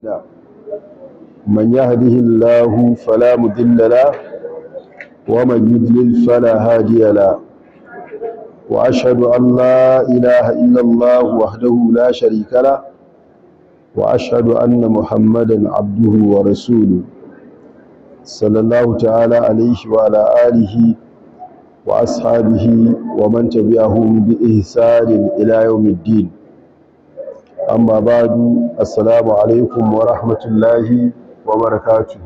من يهده الله فلا مضل له ومن يضلل فلا هادي له وأشهد أن لا إله إلا الله وحده لا شريك له وأشهد أن محمدا عبده ورسوله صلى الله تعالى عليه وعلى آله وأصحابه ومن تبعهم بإحسان إلى يوم الدين amma badu assalamu alaikum wa rahmatullahi wa barakatu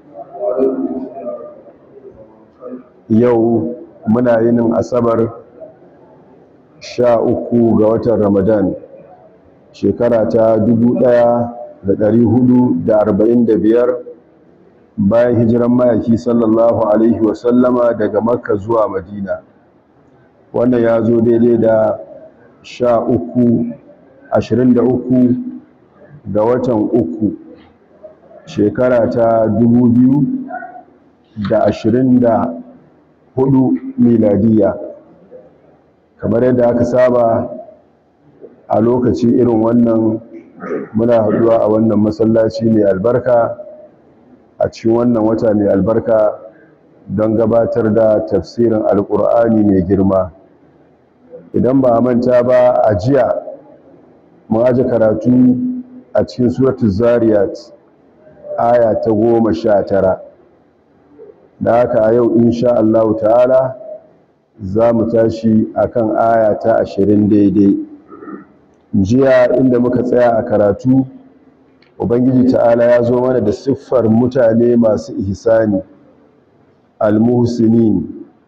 yau muna yinin asabar sha uku ga watan ramadan shekara ta dubu ɗaya da ɗari hudu da arba'in da biyar bayan hijiran mayaki sallallahu alaihi wasallama daga makka zuwa madina wannan ya zo daidai da sha uku 23 ga watan uku shekara ta 2024 miladiya kamar yadda aka saba a lokaci irin wannan muna haduwa a wannan masallaci mai albarka a cikin wannan wata mai albarka don gabatar da tafsirin alkur'ani mai girma idan ba a manta ba a jiya mun aje karatu a cikin suratul zariyat aya ta goma sha tara da haka a yau insha Allah ta'ala za mu tashi akan aya ta ashirin daidai jiya inda muka tsaya a karatu ubangiji ta'ala ya zo mana da siffar mutane masu ihsani almuhsinin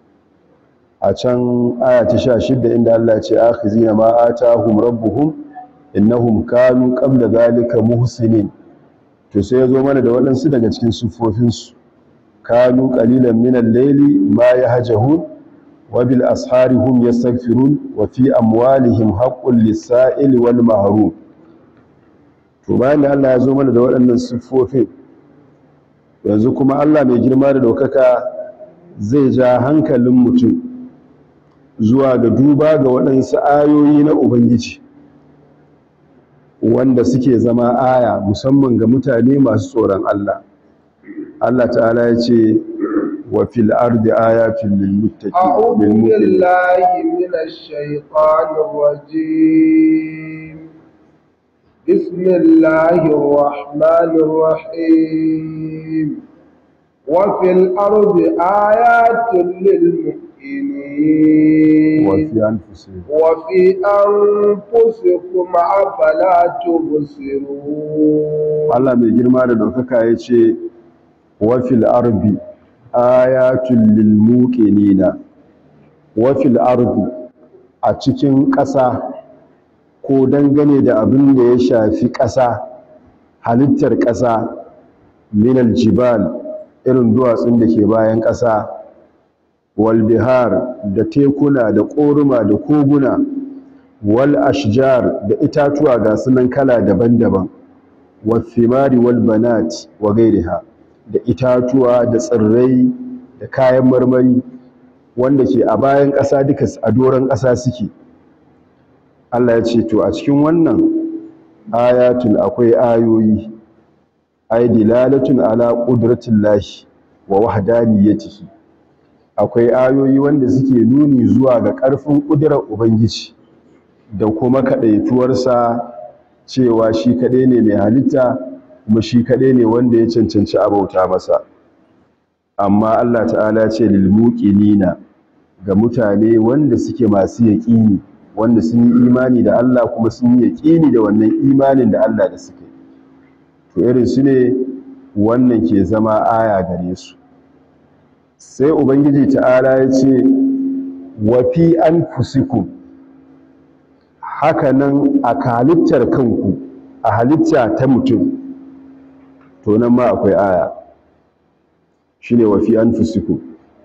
a can aya ta sha shidda inda Allah ya ce akhizina ma atahum rabbuhum innahum kanu qabla zalika muhsinin to sai yazo mana da waɗansu daga cikin sufofin su kanu qalilan min al-layli ma yahjahun wa bil ashari hum yastaghfirun wa fi amwalihim haqqul lis-sa'il wal mahrum to bayan da Allah ya zo mana da waɗannan sufofin yanzu kuma Allah mai girma da daukaka zai ja hankalin mutum zuwa ga duba ga waɗansu ayoyi na ubangiji wanda suke zama aya musamman ga mutane masu tsoron Allah Allah ta'ala ya ce wa fil ardi ayatin lil muttaqin a'udhu billahi minash shaitanir rajim bismillahir rahmanir rahim wa fil ardi ayatin lil muttaqin وفي أنفسهم وفي أنفسكم أفلا تبصرون Allah mai girma da ɗaukaka ya ce wafil arbi ayatun lil muqinina wafil arbi a cikin ƙasa ko dangane da abin da ya shafi ƙasa halittar ƙasa minal jibal irin duwatsun da ke bayan ƙasa wal bihar da tekuna da ƙoruma da koguna wal ashjar da itatuwa ga sunan kala daban-daban wal thimari wal banat wa gairiha da itatuwa da tsirrai da kayan marmari wanda ke a bayan ƙasa duka a doron ƙasa suke Allah ya ce to a cikin wannan ayatul akwai ayoyi ay dilalatun ala qudratillahi wa wahdaniyatihi akwai ayoyi wanda suke nuni zuwa ga ƙarfin ƙudurar ubangiji da kuma kaɗaituwarsa cewa shi kaɗai ne mai halitta kuma shi kaɗai ne wanda ya cancanci abauta masa amma Allah ta'ala ce lilmuqinina ga mutane wanda suke masu yaƙini wanda sun yi imani da Allah kuma sun yi yaƙini da wannan imanin da Allah da suke to irin su ne wannan ke zama aya gare su sai ubangiji ta'ala ya ce wa fi anfusikum haka nan a halittar kanku a halitta ta mutum to nan ma akwai aya shine wa fi anfusikum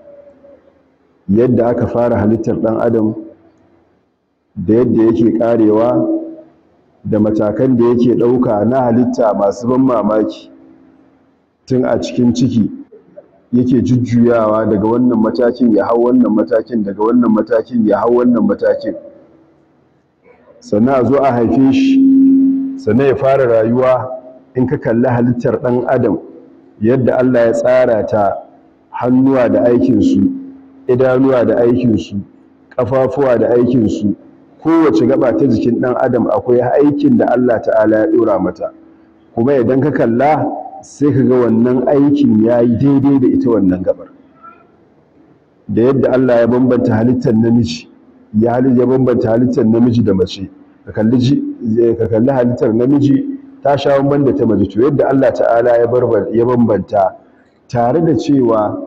yadda aka fara halittar ɗan adam da yadda yake karewa da matakan da yake ɗauka na halitta masu ban mamaki tun a cikin ciki yake jujjuyawa daga wannan matakin ya hau wannan matakin daga wannan matakin ya hau wannan matakin sannan a zo a haife shi sannan ya fara rayuwa in ka kalli halittar ɗan adam yadda Allah ya tsara ta hannuwa da aikinsu idanuwa da aikinsu ƙafafuwa da aikinsu kowace gaba ta jikin ɗan adam akwai aikin da Allah ta'ala ya ɗora mata kuma idan ka kalla sai ka ga wannan aikin ya yi daidai da ita wannan gabar da yadda Allah ya bambanta halittar namiji ya ya bambanta halittar namiji da mace ka kalli ka kalli halittar namiji ta sha bamban da ta mace to yadda Allah ta'ala ya bambanta tare da cewa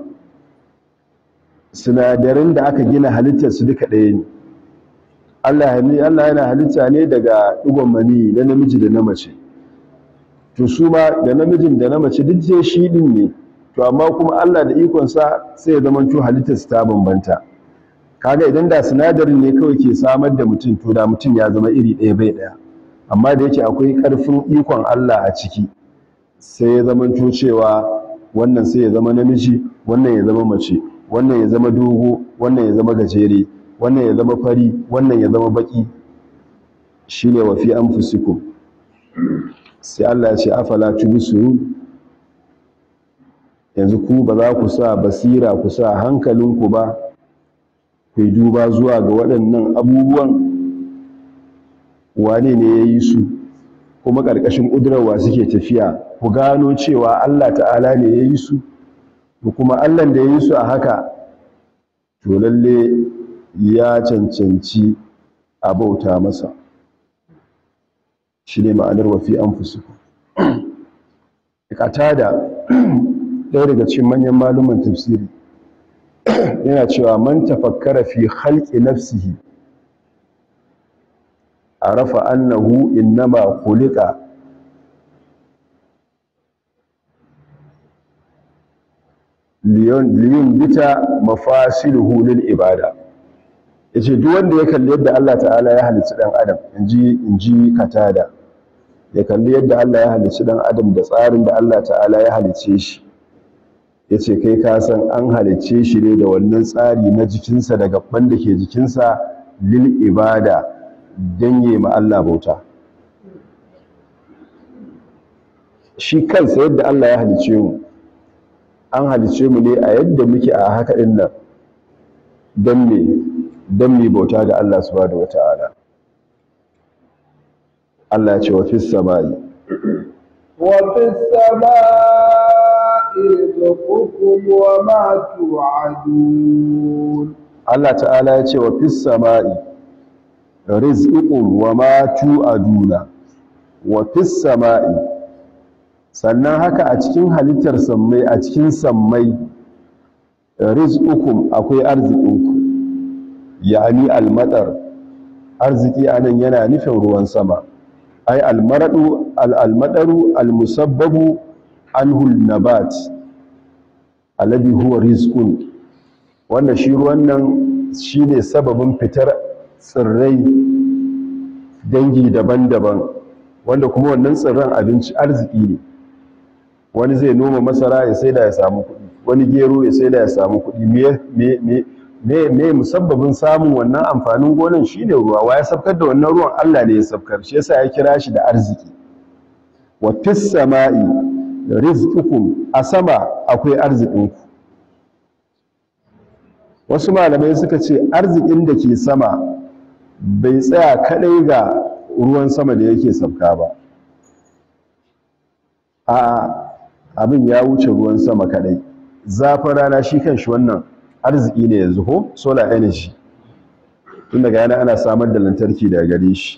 sinadaran da aka gina halittar su duka ɗaya ne Allah Allah yana halitta ne daga ɗigon mani na namiji da na mace to su ma da namijin da na mace duk je shi din ne to amma kuma Allah da ikonsa sai ya zama to halittar su ta bambanta kaga idan da sinadarin ne kawai ke samar da mutum to da mutum ya zama iri ɗaya bai ɗaya amma da yake akwai ƙarfin ikon Allah a ciki sai ya zama to cewa wannan sai ya zama namiji wannan ya zama mace wannan ya zama dogo wannan ya zama gajere wannan ya zama fari wannan ya zama baki shine wa fi anfusikum sai Allah ya ce afala tubsirun yanzu ku ba za ku sa basira ku sa hankalinku ba ku duba zuwa ga waɗannan abubuwan wane ne ya yi su kuma ƙarƙashin ƙudurarwa suke tafiya ku gano cewa Allah ta'ala ne ya yi su kuma Allah da ya yi su a haka to lalle ya cancanci a bauta masa shi ne ma'anar wafi an fusu da ɗaya daga cikin manyan maluman tafsiri yana cewa man tafakkara fi khalqi nafsihi arafa annahu innama khuliqa liyun bita mafasiluhu lil ibada yace duk wanda ya kalli yadda Allah ta'ala ya halicci dan adam inji inji katada ya kalli yadda Allah ya halicci dan adam da tsarin da Allah ta'ala ya halicce shi yace kai ka san an halicce shi ne da wannan tsari na jikinsa da gaban da ke jikinsa lil ibada dan yi ma Allah bauta shi kansa yadda Allah ya halicce mu an halicce mu ne a yadda muke a haka din nan dan me dan me bauta ga Allah subhanahu wataala Allah ya ce wa fis samai wa fis samai rizqukum wa ma tu'adun Allah ta'ala ya ce wa fis samai rizqukum wa ma tu'aduna wa fis samai sannan haka a cikin halittar sammai a cikin sammai rizqukum akwai arzikinku yani almadar arziki anan yana nufin ruwan sama ai almaradu almadaru almusabbabu anhu nabat alladhi huwa rizqun wanda shi ruwan nan shine sababin fitar tsirrai dangi daban-daban wanda kuma wannan tsirran abinci arziki ne wani zai noma masara ya saida ya samu kuɗi wani gero ya saida ya samu kuɗi me me me me me musabbabin samun wannan amfanin gonan shine ruwa wa ya sabkar da wannan ruwan Allah ne ya sabkar shi yasa ya kira shi da arziki wa fis sama'i rizqukum a sama akwai arzikinku wasu malamai suka ce arzikin da ke sama bai tsaya kadai ga ruwan sama da yake sabka ba a abin ya wuce ruwan sama kadai zafin rana shi kanshi wannan arziki ne yanzu ko solar energy tun daga yana ana samar da lantarki daga gare shi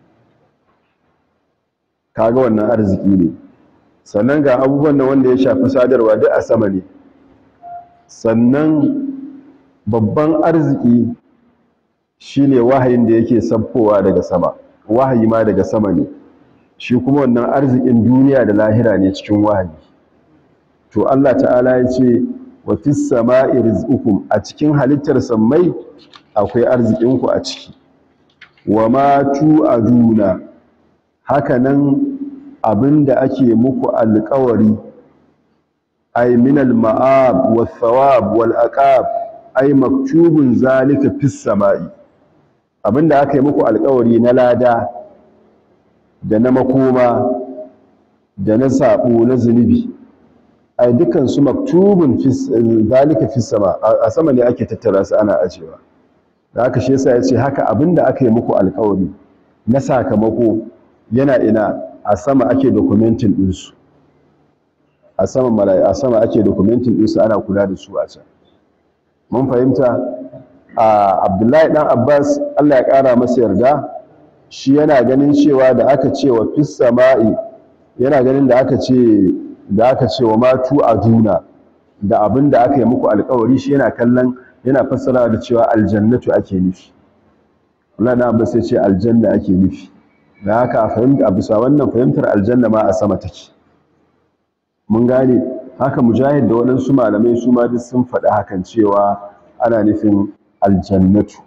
kaga wannan arziki ne sannan ga abubuwan da wanda ya shafi sadarwa duk a sama ne sannan babban arziki shine wahayin da yake sabkowa daga sama wahayi ma daga sama ne shi kuma wannan arzikin duniya da lahira ne cikin wahayi to Allah ta'ala ya ce wa fis sama'i rizqukum a cikin halittar sammai akwai arzikinku a ciki wa ma tu'aduna haka nan abinda ake muku alƙawari ay min al-ma'ab wath-thawab wal-aqab ay maktubun zalika fis sama'i abinda aka yi muku alƙawari na lada da na makoma da na sabo na zunubi ai dukkan su maktubun fi zalika fi sama a sama ne ake tattara su ana ajewa da haka shi yasa yace haka abinda aka yi muku alƙawari na sakamako yana ina a sama ake documenting din su a sama malai a sama ake documenting din su ana kula da su a can mun fahimta a Abdullahi dan Abbas Allah ya kara masa yarda shi yana ganin cewa da aka ce wa fis sama'i yana ganin da aka ce da aka ce wa matu aduna da abin da aka yi muku alkawari shi yana kallon yana fassara da cewa aljannatu ake nufi Allah na ba sai ce aljanna ake nufi da haka a fahimta a bisa wannan fahimtar aljanna ma a sama take mun gane haka mujahid da waɗansu malamai su ma duk sun faɗi hakan cewa ana nufin aljannatu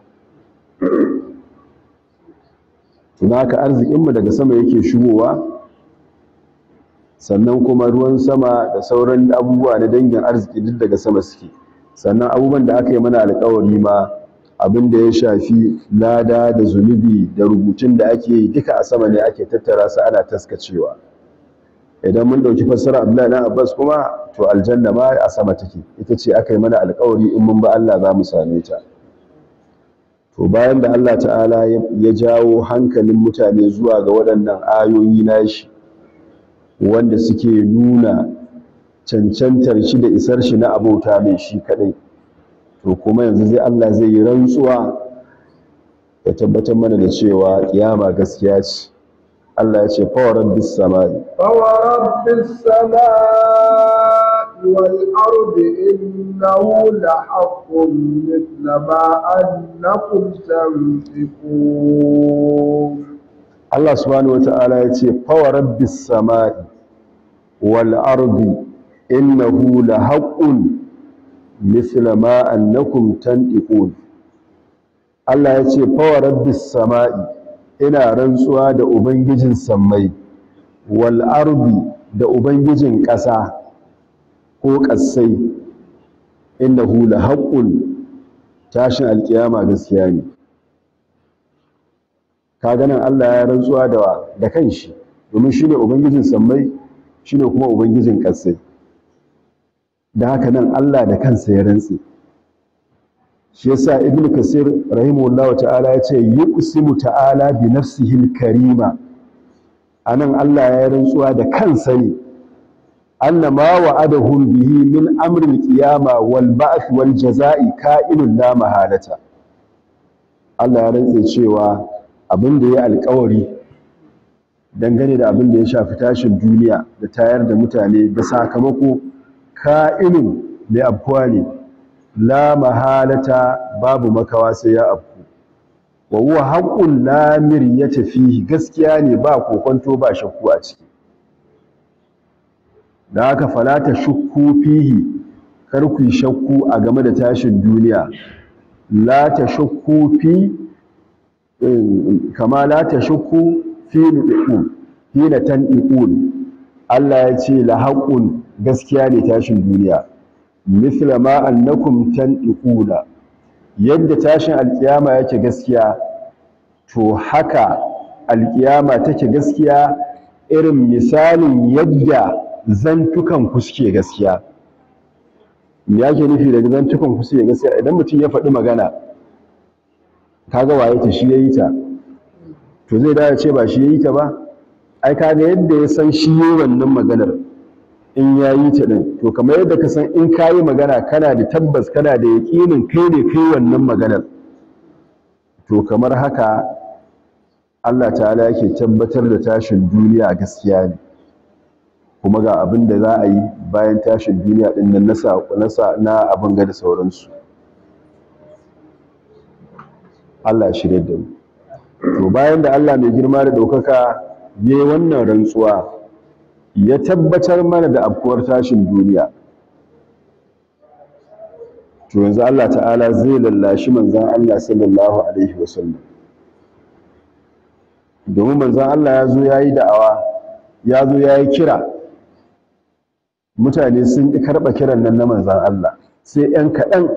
tun haka arzikinmu daga sama yake shigowa sannan kuma ruwan sama da sauran abubuwa na dangin arziki duk daga sama suke sannan abubuwan da aka yi mana alkawari ma abin da ya shafi lada da zunubi da rubutun da ake yi duka a sama ne ake tattara su ana taskacewa idan mun dauki fassara Abdullahi dan Abbas kuma to aljanna ma a sama take ita ce aka yi mana alkawari in mun ba Allah za mu same ta to bayan da Allah ta'ala ya jawo hankalin mutane zuwa ga waɗannan ayoyi nashi wanda suke nuna cancantar shi da isar shi na abauta mai shi kadai to kuma yanzu zai Allah zai yi rantsuwa ya tabbatar mana da cewa kiyama gaskiya ce Allah ya ce fa rabbis samai fa rabbis samai wal ardi innahu la haqqun mithla ma annakum tanfiqun Allah subhanahu wata'ala ya ce fa rabbis samai wal ardi innahu la haqqun mithla ma annakum tantiqun Allah ya ce fa rabbis samai ina rantsuwa da ubangijin sammai wal ardi da ubangijin ƙasa ko ƙasai innahu la haqqun tashin alkiyama gaskiya ne ka ganin Allah ya rantsuwa da da kanshi domin shine ubangijin sammai shine kuma ubangijin ƙasai da haka nan Allah da kansa ya rantsi shi yasa ibn kasir rahimahullahu ta'ala ya ce yuqsimu ta'ala bi nafsihi al-karima anan Allah ya rantsuwa da kansa ne anna ma wa'adahum bihi min amri al-qiyama wal ba'th wal jazaa'i ka'inun la mahalata Allah ya rantse cewa abin da ya alƙawari dangane da abin da ya shafi tashin duniya da tayar da mutane da sakamako ka'inun da abuwa ne la mahalata babu makawa sai ya afku wa huwa haqqun la miryata fihi gaskiya ne ba kokonto ba shakku a ciki da haka falata shukku fihi kar ku yi shakku a game da tashin duniya la ta shakku fi kama la ta shakku fi nudiqun hina tandiqun Allah ya ce la haqqun gaskiya ne tashin duniya mithla ma annakum tandiquna yadda tashin alkiyama yake gaskiya to haka alkiyama take gaskiya irin misalin yadda zantukan ku suke gaskiya me yake nufi da zantukan ku suke gaskiya idan mutum ya faɗi magana kaga waye ta shi yayi ta to zai dawo ce ba shi yayi ta ba ai kaga yadda ya san shi yayi wannan maganar in ya yi ta ɗin to kamar yadda ka san in ka yi magana kana da tabbas kana da yaƙinin kai ne kai wannan maganar to kamar haka Allah ta'ala yake tabbatar da tashin duniya gaskiya ne kuma ga abin da za a yi bayan tashin duniya ɗin nan nasa na abin ga da sauransu Allah shirya da mu to bayan da Allah mai girma da ɗaukaka ya yi wannan rantsuwa ya tabbatar mana da afkuwar tashin duniya to yanzu Allah ta'ala zai lallashi manzan Allah sallallahu alaihi wasallam domin manzan Allah ya zo ya yi da'awa ya zo ya yi kira mutane sun ƙi karɓa kiran nan na manzan Allah sai ‘yan kaɗan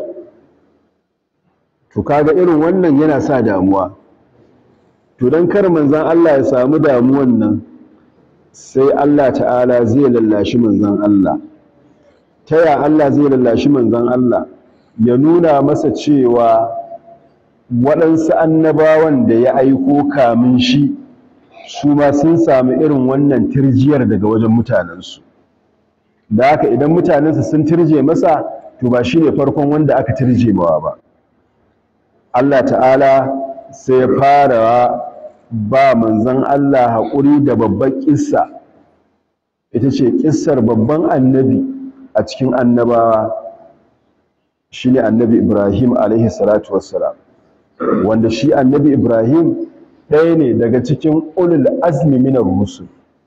to kaga irin wannan yana sa damuwa to don kar manzan Allah ya samu damuwan nan sai Allah ta'ala zai lallashi manzan Allah ta ya Allah zai lallashi manzan Allah ya nuna masa cewa waɗansu annabawan da ya aiko kamin shi su ma sun sami irin wannan tirjiyar daga wajen mutanensu da haka idan mutanensu sun tirje masa to ba shi ne farkon wanda aka tirje mawa ba Allah ta'ala sai ya fara ba manzan Allah haƙuri da babban ƙissa ita ce ƙissar babban annabi a cikin annabawa shi ne annabi Ibrahim alaihi salatu wassalam wanda shi annabi Ibrahim ɗaya ne daga cikin ulul azmi minar rusul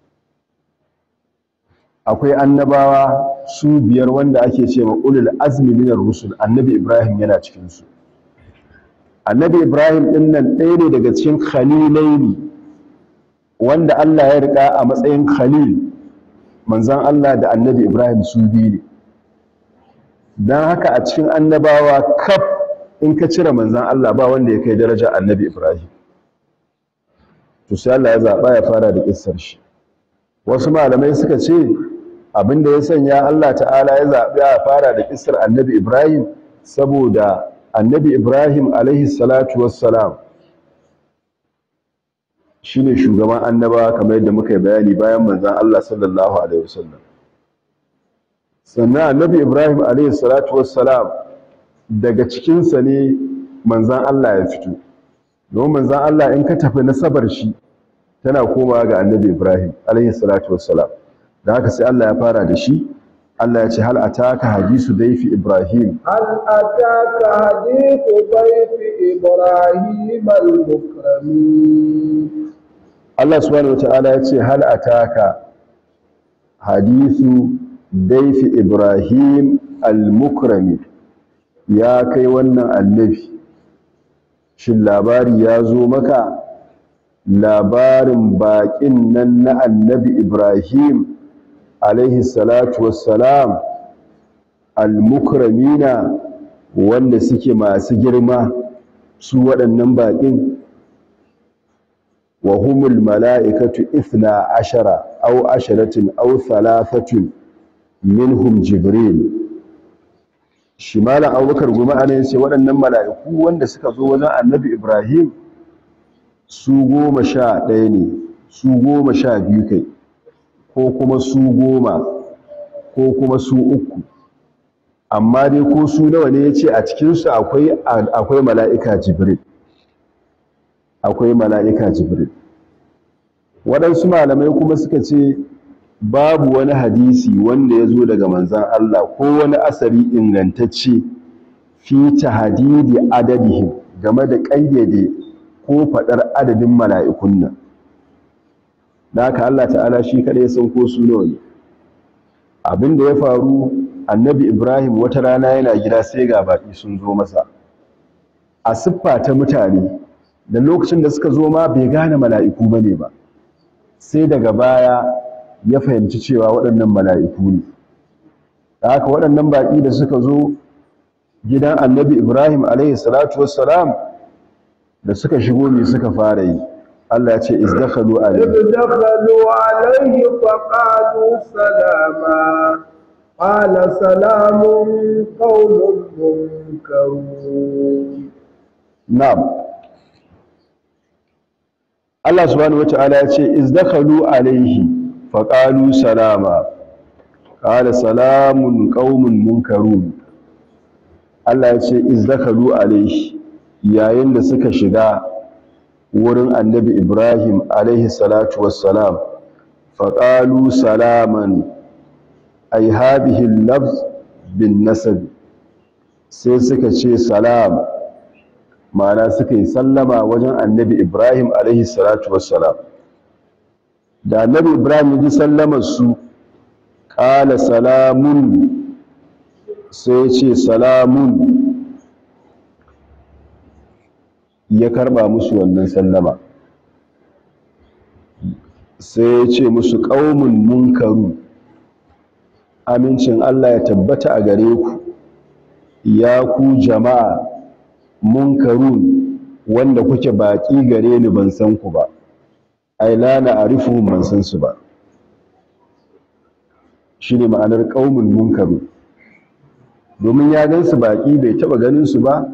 akwai annabawa su biyar wanda ake ce ma ulul azmi minar rusul annabi Ibrahim yana cikinsu annabi ibrahim ɗin nan ɗaya ne daga cikin khalilaini wanda allah ya riƙa a matsayin khalil manzan allah da annabi ibrahim su biyu ne don haka a cikin annabawa kaf in ka cire manzan allah ba wanda ya kai daraja annabi ibrahim to sai allah ya zaɓa ya fara da ƙissar shi wasu malamai suka ce abinda ya sanya allah ta'ala ya zaɓi ya fara da ƙissar annabi ibrahim saboda annabi ibrahim alaihi salatu wassalam shi ne shugaban annaba kamar yadda muka yi bayani bayan manzan Allah sallallahu alaihi wasallam sannan annabi ibrahim alaihi salatu wassalam daga cikinsa ne manzan Allah ya fito don manzan Allah in ka tafi nasabar shi tana komawa ga annabi ibrahim alaihi salatu wassalam da haka sai Allah ya fara da shi Allah ya ce hal ataka hadisu daifi Ibrahim هل أتاك حديث ضيف إبراهيم المكرمين Allah subhanahu wataala ya ce hal ataka hadisu daifi Ibrahim al-mukrami ya kai wannan annabi shin labari ya zo maka labarin baƙin nan na annabi Ibrahim alaihi salatu wassalam al-mukramina wanda suke masu girma su waɗannan baƙin wa humul mala'ikatu ithna ashara aw asharatin aw thalathatun minhum jibril shi malam abubakar goma ana yace waɗannan mala'iku wanda suka zo wajen annabi ibrahim su goma sha ɗaya ne su goma sha biyu kai ko kuma su goma ko kuma su uku amma dai ko su nawa ne ya ce a cikinsu akwai mala'ika jibril akwai mala'ika jibril waɗansu malamai kuma suka ce babu wani hadisi wanda ya zo daga manzan Allah ko wani asari ingantacce fi hadidi adadihim game da ƙayyade ko faɗar adadin mala'ikun nan da haka Allah ta'ala shi kaɗai san ko su nawa ne abin da ya faru annabi ibrahim wata rana yana gida sai ga baƙi sun zo masa a siffa ta mutane da lokacin da suka zo ma bai gane mala'iku ba ne ba sai daga baya ya fahimci cewa waɗannan mala'iku ne da haka waɗannan baƙi da suka zo gidan annabi ibrahim alaihi salatu wassalam da suka shigo ne suka fara yi Allah ya ce izdakhalu alayhi izdakhalu alayhi faqalu salama qala salamun qaumun munkarun na'am Allah subhanahu wata'ala ya ce izdakhalu alayhi faqalu salama qala salamun qaumun munkarun Allah ya ce izdakhalu alayhi yayin da suka shiga wurin annabi Ibrahim alaihi salatu wassalam faƙalu salaman ai habihin lafz bin nasab sai suka ce salam ma'ana suka yi sallama wajen annabi Ibrahim alaihi salatu wassalam da annabi Ibrahim ji sallamar su ƙala salamun sai ce salamun ya karba musu wannan sallama sai ya ce musu ƙaumin munkaru amincin Allah ya tabbata a gare ku ya ku jama'a munkarun wanda kuke baƙi gare ni ban san ku ba ai la na arifuhum ban san su ba shine ma'anar qaumun munkaru domin ya gansu baki bai taba ganin su ba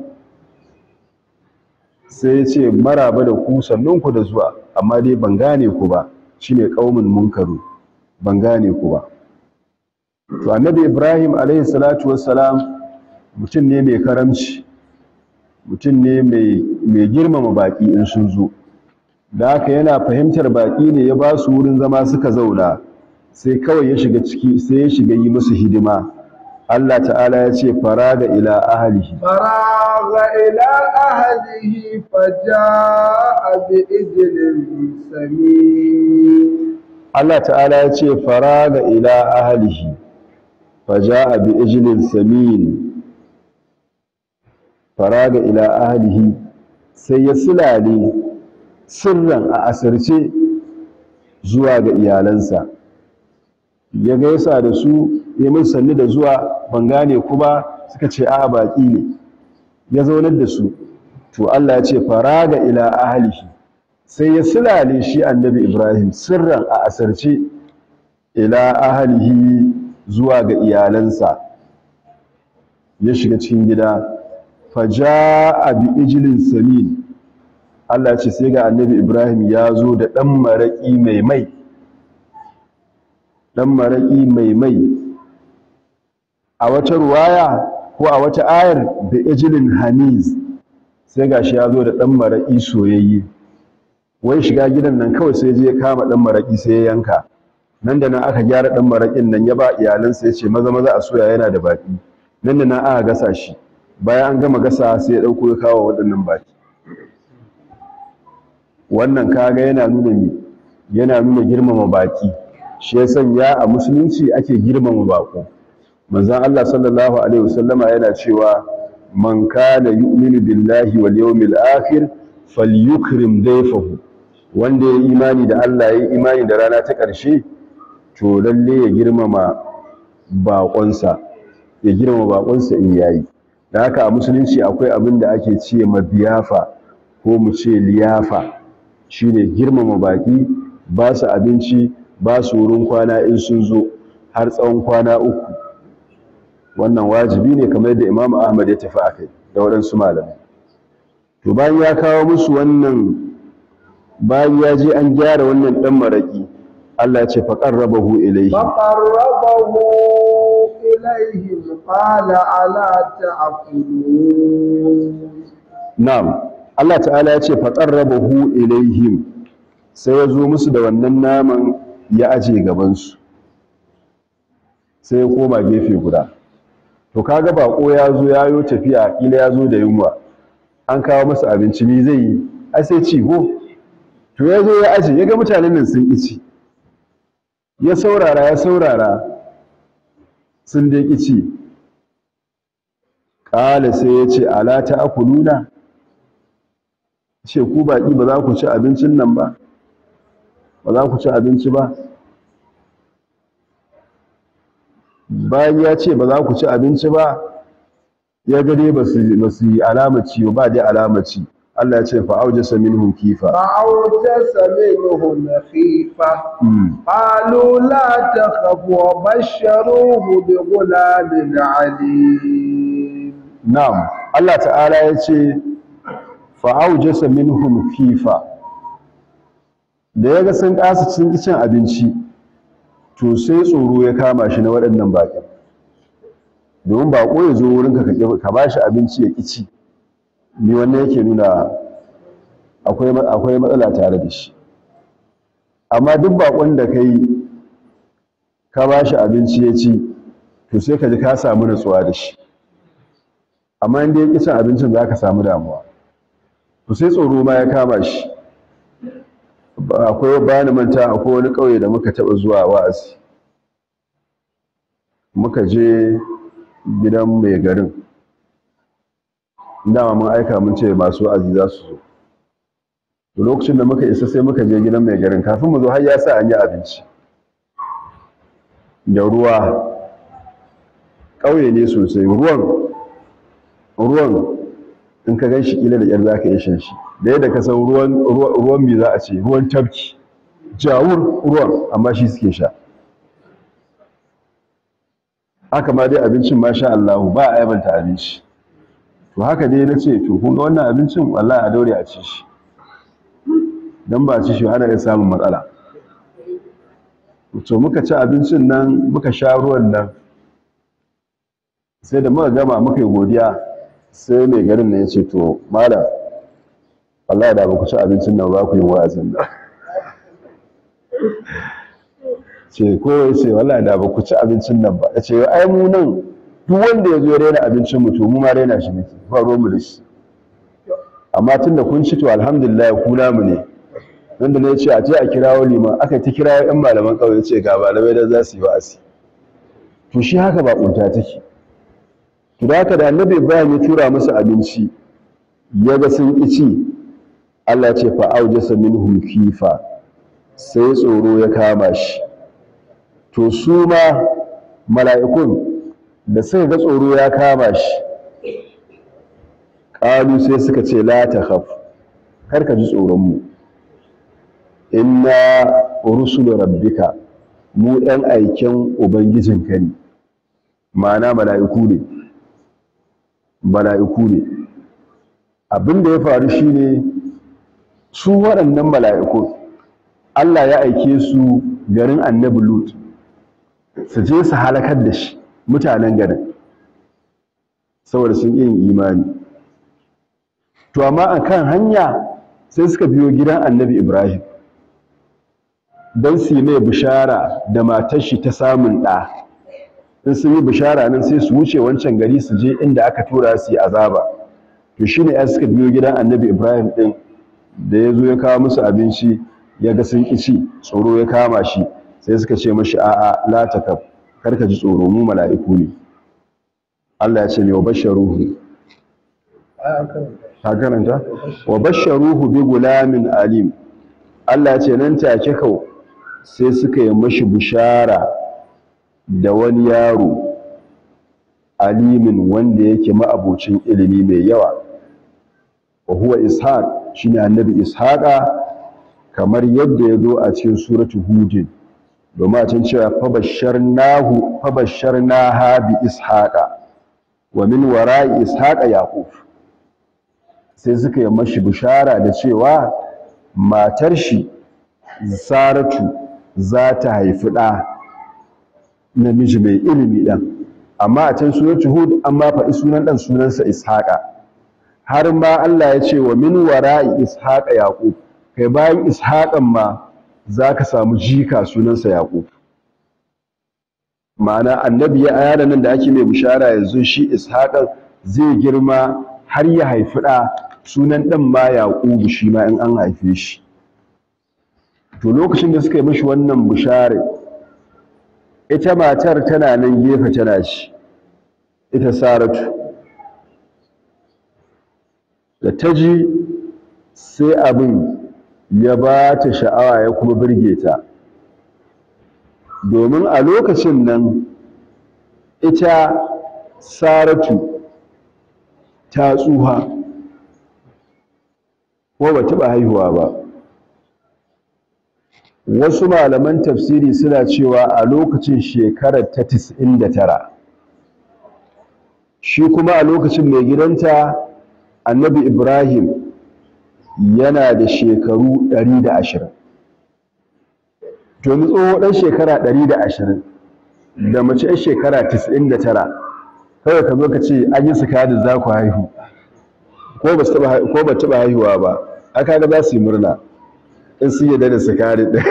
sai ya ce maraba da ku sannun ku da zuwa amma dai ban gane ku ba shine qaumun munkaru ban gane ku ba to annabi ibrahim alaihi salatu wassalam mutum ne mai karamci mutum ne mai girmama baki in sun zo da haka yana fahimtar baki ne ya ba su wurin zama suka zauna sai kawai ya shiga ciki sai ya shiga yi musu hidima Allah ta'ala ya ce faraga ila ahlihi faraga ila ahlihi faja'a bi ijlin samin Allah ta'ala ya ce faraga ila ahlihi faja'a bi ijlin samin faraga ila ahlihi sai ya sulale sirran a asirce zuwa ga iyalansa ya gaisa da su ya min sanni da zuwa ban gane ku ba suka ce a baki ne ya zaunar da su to Allah ya ce faraga ila ahlihi sai ya sulale shi annabi Ibrahim sirran a asirce ila ahlihi zuwa ga iyalansa ya shiga cikin gida faja'a bi ijlin samin Allah ce sai ga annabi Ibrahim ya zo da ɗan maraƙi mai mai ɗan maraƙi mai mai a wata ruwaya ko a wata ayar da ijilin haniz sai ga shi ya zo da ɗan maraƙi soyayye wai shiga gidan nan kawai sai je kama ɗan maraƙi sai ya yanka nan da nan aka gyara ɗan maraƙin nan ya ba iyalansa ya ce maza maza a soya yana da baƙi nan da nan aka gasa shi bayan an gama gasa sai ya ɗauko ya kawo waɗannan baƙi wannan kaga yana nuna mi yana nuna girmama baki shi ya sanya a musulunci ake girmama bako manzon Allah sallallahu alaihi wasallama yana cewa man kana yu'minu billahi wal yawmil akhir falyukrim dayfahu wanda ya imani da Allah ya imani da rana ta ƙarshe to lalle ya girmama bakonsa ya girmama bakonsa in yayi da haka a musulunci akwai abin da ake ce mabiyafa ko mu ce liyafa shine girmama baki ba su abinci ba su wurin kwana in sun zo har tsawon kwana uku wannan wajibi ne kamar yadda Imam Ahmad ya tafi akai da waɗansu malamai to bayan ya kawo musu wannan bayan ya je an gyara wannan dan maraki Allah ya ce fa qarrabahu ilayhi fa qarrabahu ilayhim qala ala ta'kulun na'am Allah ta'ala ya ce faƙarrabahu ilaihim sai ya zo musu da wannan naman ya aje gabansu sai ya koma gefe guda to kaga bako ya zo ya yo tafiya kila ya zo da yunwa an kawo masa abinci ni zai yi ai sai ci go to ya zo ya aje ya ga mutanen nan sun ci ya saurara ya saurara sun dai ci ƙala sai ya ce ala ta akuluna ce ku baƙi ba za ku ci abincin nan ba ba za ku ci abinci ba bayan ya ce ba za ku ci abinci ba ya gade ba su yi alamaci ba dai alamaci Allah ya ce fa'aujasa minhum kifa fa'aujasa minhum khifa qalu la takhaf wa basharuhu bi ghulamin alim na'am Allah ta'ala ya ce fa'aujasa minhum khifa da yaga sun kasa cin cin abinci to sai tsoro ya kama shi na waɗannan baƙin domin baƙo ya zo wurinka ka ba shi abinci ya ƙici ni wannan yake nuna akwai matsala tare da shi amma duk baƙon da ka yi ka ba shi abinci ya ci to sai ka ji ka samu natsuwa da shi amma inda ya ƙi cin abincin za ka samu damuwa to sai tsoro ma ya kama shi akwai bani manta akwai wani ƙauye da muka taɓa zuwa wa'azi muka je gidan mai garin dama mun aika mun ce masu wa'azi za su zo to lokacin da muka isa sai muka je gidan mai garin kafin mu zo har ya sa an yi abinci da ruwa ƙauye ne sosai ruwan ruwan in ka gan shi kila da yar za ka iya shan shi da yadda ka san ruwan ruwan mi za a ce ruwan tafki jawur ruwan amma shi suke sha haka ma dai abincin masha Allah ba a aibanta abinci to haka dai na ce to kun ga wannan abincin wallahi a daure a ci shi don ba a ci shi ana iya samun matsala to muka ci abincin nan muka sha ruwan nan sai da muka gama muka yi godiya sai mai garin nan ya ce to malam wallahi da ba ku ci abincin nan ba ku yi wa'azin nan ce ko ya ce wallahi da ba ku ci abincin nan ba ya ce ai mu nan duk wanda ya zo raina abincin mu to mu ma raina shi muke ba ruwan mu da shi amma tun da kun ci to alhamdulillah ku namu ne wanda ne ya ce a je a kirawo liman aka ta kirawo yan malaman ƙauye ce ga malamai da za su yi wa'azi to shi haka ba kunta take to da haka da annabi ibrahim ya tura musu abinci ya ga sun ƙi ci Allah ce fa aujasa minhum kifa sai tsoro ya kama shi to su ma mala'ikun da suka ga tsoro ya kama shi ƙalu sai suka ce la takhaf kar ka ji tsoron mu inna rusulu rabbika mu ɗan aiken ubangijinka ne ma'ana mala'iku ne mala'iku ne abin da ya faru shine su waɗannan mala'iku Allah ya aike su garin annabi Lut su je su halakar da shi mutanen garin saboda sun yin imani to amma akan hanya sai suka biyo gidan annabi Ibrahim don su yi mai bishara da matar shi ta samun ɗa in sun yi bishara nan sai su wuce wancan gari su je inda aka tura su yi azaba to shi ne ya suka biyo gidan annabi ibrahim ɗin da ya zo ya kawo musu abinci ya ga sun ci tsoro ya kama shi sai suka ce mashi a'a la takab kar ka ji tsoro mu mala'iku ne Allah ya ce ne wa basharuhu ka karanta wa basharuhu bi gulamin alim Allah ya ce nan take kau sai suka yi mashi bishara da wani yaro alimin wanda yake ma'abocin ilimi mai yawa wa huwa ishaq shine annabi ishaqa kamar yadda ya zo a cikin suratu hudin domin a can cewa fabasharnahu fabasharnaha bi ishaqa wa min wara'i ishaqa yaqub sai suka yi mashi bishara da cewa matar shi saratu za ta haifi ɗa namiji mai ilimi ɗan amma a can sunan hud an ma faɗi sunan ɗan sunansa ishaqa har ma Allah ya ce wa min wara'i ishaqa yaqub kai bayan ishaqan ma za ka samu jika sunansa yaqub ma'ana annabi ya ayana nan da ake mai bishara yanzu shi ishaqan zai girma har ya haifi ɗa sunan ɗan ma yaqub shi ma in an haife shi to lokacin da suka yi mashi wannan bishare ita matar tana nan gefe tana ci ita saratu da ta ji sai abin ya ba ta sha'awa ya kuma birge ta domin a lokacin nan ita saratu ta tsuha ko ba taɓa haihuwa ba wasu malaman tafsiri suna cewa a lokacin shekarar ta 99 shi kuma a lokacin mai gidanta annabi ibrahim yana da shekaru 120 to tsoho ɗan shekara 120 da mace ɗan shekara 99 kawai ka zo ka ce an yi da za ku haihu ko ba taɓa haihuwa ba aka ga za su yi murna in sun yadda da sukari ɗin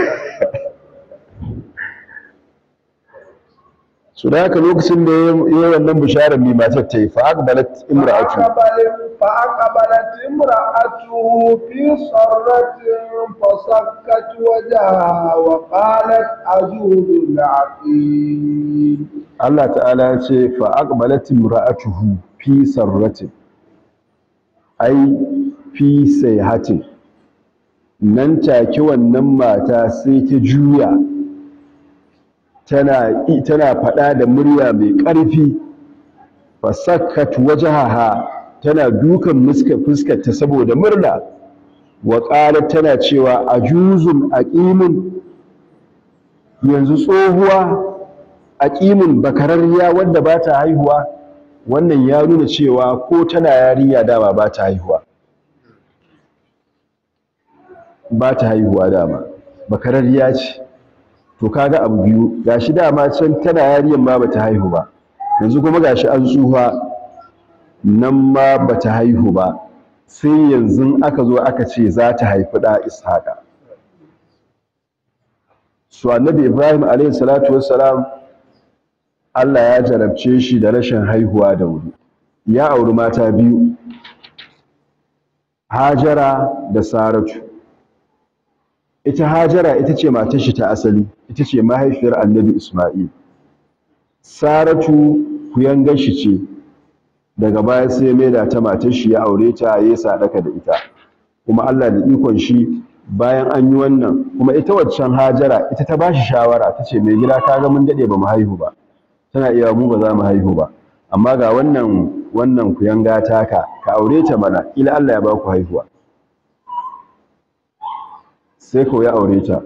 su da haka lokacin da ya yi wannan bisharar mai matar ta yi fa'aqbalat imra'atu فأقبلت امرأته في صرة فصكت وجهها وقالت عجوز عقيم Allah ta'ala ya ce fa'aqbalat imra'atuhu fi sarratin ai fi sayhatin nan take wannan mata sai ta juya tana tana fada da murya mai ƙarfi fasakkat wajhaha tana dukan fuskar ta saboda murna wa qalat tana cewa ajuzun aqimun yanzu tsohuwa aqimun bakararriya wadda ba ta haihuwa wannan ya nuna cewa ko tana yarinya dama ba ta haihuwa ba ta haihuwa dama bakararriya ce to kaga abu biyu gashi dama can tana yarinyar ma bata haihu ba yanzu kuma gashi an tsufa nan ma bata haihu ba sai yanzu aka zo aka ce za ta haifi da ishaqa su annabi ibrahim alayhi salatu wassalam Allah ya jarabce shi da rashin haihuwa da wuri ya auri mata biyu hajara da saratu ita hajara ita ce matar shi ta asali ita ce mahaifiyar annabi isma'il saratu kuyangar shi ce daga baya sai mai da ta matar shi ya aure ta ya sadaka da ita kuma Allah da ikon shi bayan an yi wannan kuma ita waccan hajara ita ta bashi shawara ta ce mai gida ka ga mun dade ba mu haihu ba tana iya mu ba za mu haihu ba amma ga wannan wannan kuyanga taka ka aure ta mana ila Allah ya ba ku haihuwa sai ko ya aure ta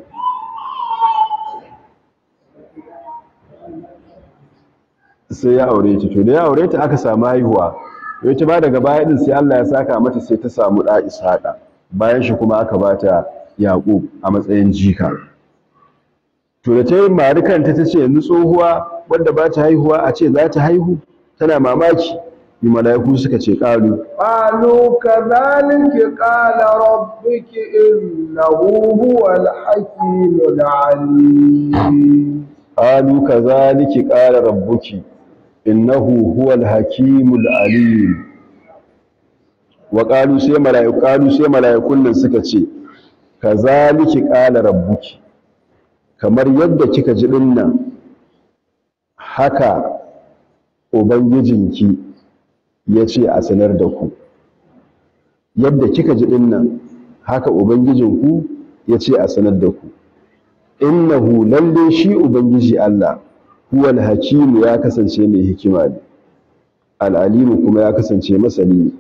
sai ya aure ta to da ya aure ta aka samu haihuwa yace ba daga baya din sai Allah ya saka mata sai ta samu da Ishaqa bayan shi kuma aka bata Yaqub a matsayin jika to da ta yi marikanta ta ce yanzu tsohuwa wadda ba ta haihuwa a ce za ta haihu tana mamaki yi mala'iku suka ce ƙalu قالوا كذلك قال ربك إنه هو الحكيم العليم ƙalu ka zaliki ƙala rabbuki innahu huwal hakimul alim wa ƙalu sai mala'iku ƙalu sai mala'ikun nan suka ce ka zaliki ƙala rabbuki kamar yadda kika ji dinnan haka ubangijinki ya ce a sanar da ku yadda kika ji dinnan haka ubangijinku ya ce a sanar da ku innahu lalle shi ubangiji Allah huwal hakimu ya kasance mai hikima ne al'alimu kuma ya kasance masani ne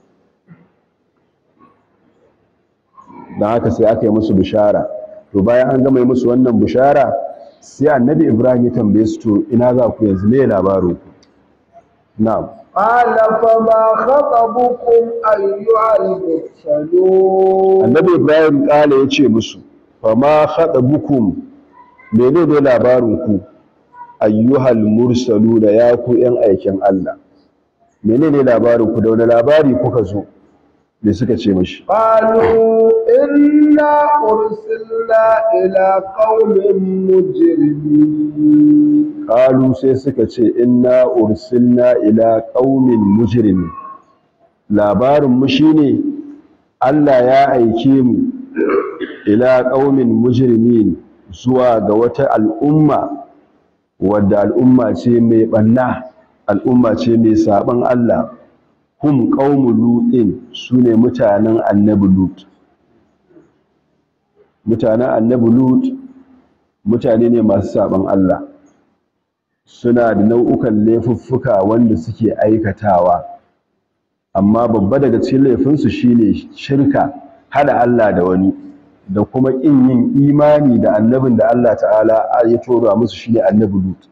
don haka sai aka yi musu bishara to bayan an gama yi musu wannan bishara sai annabi ibrahim ya tambaye su to ina za ku yanzu me labarin ku na'am قال فما خطبكم أيها المرسلون annabi ibrahim kala ya ce musu fama khatabukum menene labarin ku ayyuhal mursalu da ya ku yan aikin Allah menene labarin ku da wani labari kuka zo me suka ce mashi قالوا إنا أرسلنا إلى قوم مجرمين qalu sai suka ce inna ursilna ila qaumin mujrimin labarin mu shine Allah ya aike mu ila qaumin mujrimin zuwa ga wata al'umma wadda al'umma ce mai banna al'umma ce mai saban Allah hum qaumu lutin sune mutanen annabi lut mutanen annabi lut mutane ne masu saban Allah suna da nau'ukan laifuffuka wanda suke aikatawa amma babba daga cikin laifinsu shine shirka hada Allah da wani da kuma ƙin yin imani da annabin da Allah ta'ala ya tura musu shine annabi Lut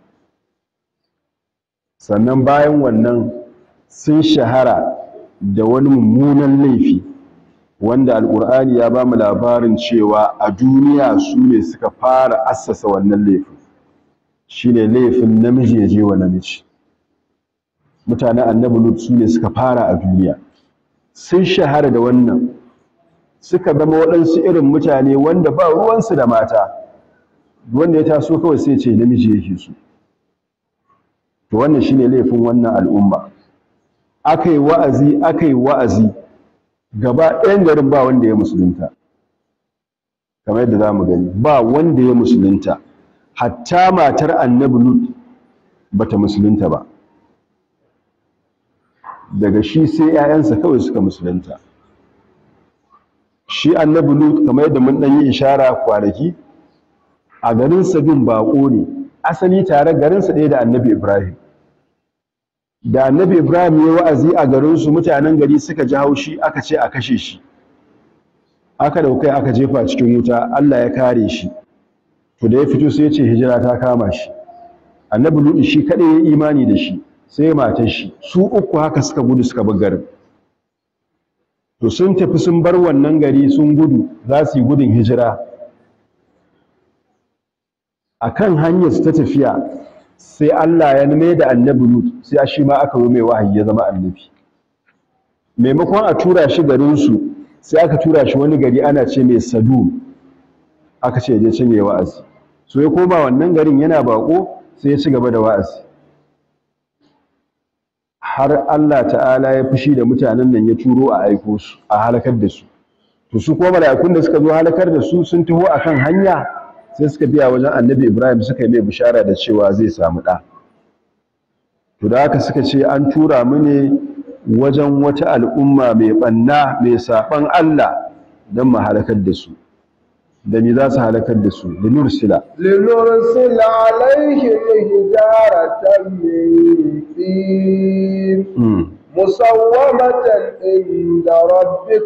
sannan bayan wannan sun shahara da wani mummunan laifi wanda alƙur'ani ya ba mu labarin cewa a duniya su ne suka fara assasa wannan laifin shine laifin namiji ya je wa namiji mutanen annabi lut su ne suka fara a duniya sun shahara da wannan suka zama waɗansu irin mutane wanda ba ruwansu da mata wanda ya taso kawai sai ce namiji yake su to wannan shine laifin wannan al'umma aka yi wa'azi aka yi wa'azi gaba ɗayan garin ba wanda ya musulunta kamar yadda za mu gani ba wanda ya musulunta hatta matar annabi lut bata musulunta ba daga shi sai 'ya'yansa kawai suka musulunta shi annabi lut kamar yadda mun dan yi ishara kwanaki a garin sabin bako ne asali tare garinsa ɗaya da annabi ibrahim da annabi ibrahim ya wa'azi a garinsu mutanen gari suka ji haushi aka ce a kashe shi aka daukai aka jefa cikin wuta allah ya kare shi to da ya fito sai ya ce hijira ta kama shi annabi lutu shi kadai ya imani da shi sai matar shi su uku haka suka gudu suka bar garin to sun tafi sun bar wannan gari sun gudu za su yi gudun hijira akan hanyar su ta tafiya sai Allah ya nime da annabi lut sai shi ma aka yi mai wahayi ya zama annabi maimakon a tura shi garinsu sai aka tura shi wani gari ana ce mai sadu aka ce je ce mai wa'azi so ya koma wannan garin yana bako sai ya ci gaba da wa'azi har Allah ta'ala ya fushi da mutanen nan ya turo a aiko su a halakar da su to su kuma mala'ikun da suka zo halakar da su sun taho akan hanya sai suka biya wajen annabi Ibrahim suka yi mai bishara da cewa zai samu ɗa to da haka suka ce an tura mu ne wajen wata al'umma mai ɓanna mai saɓan Allah don mu halakar da su da me za su halakar da su da nursila لنرسل عليهم حجارة من طين مسومة عند ربك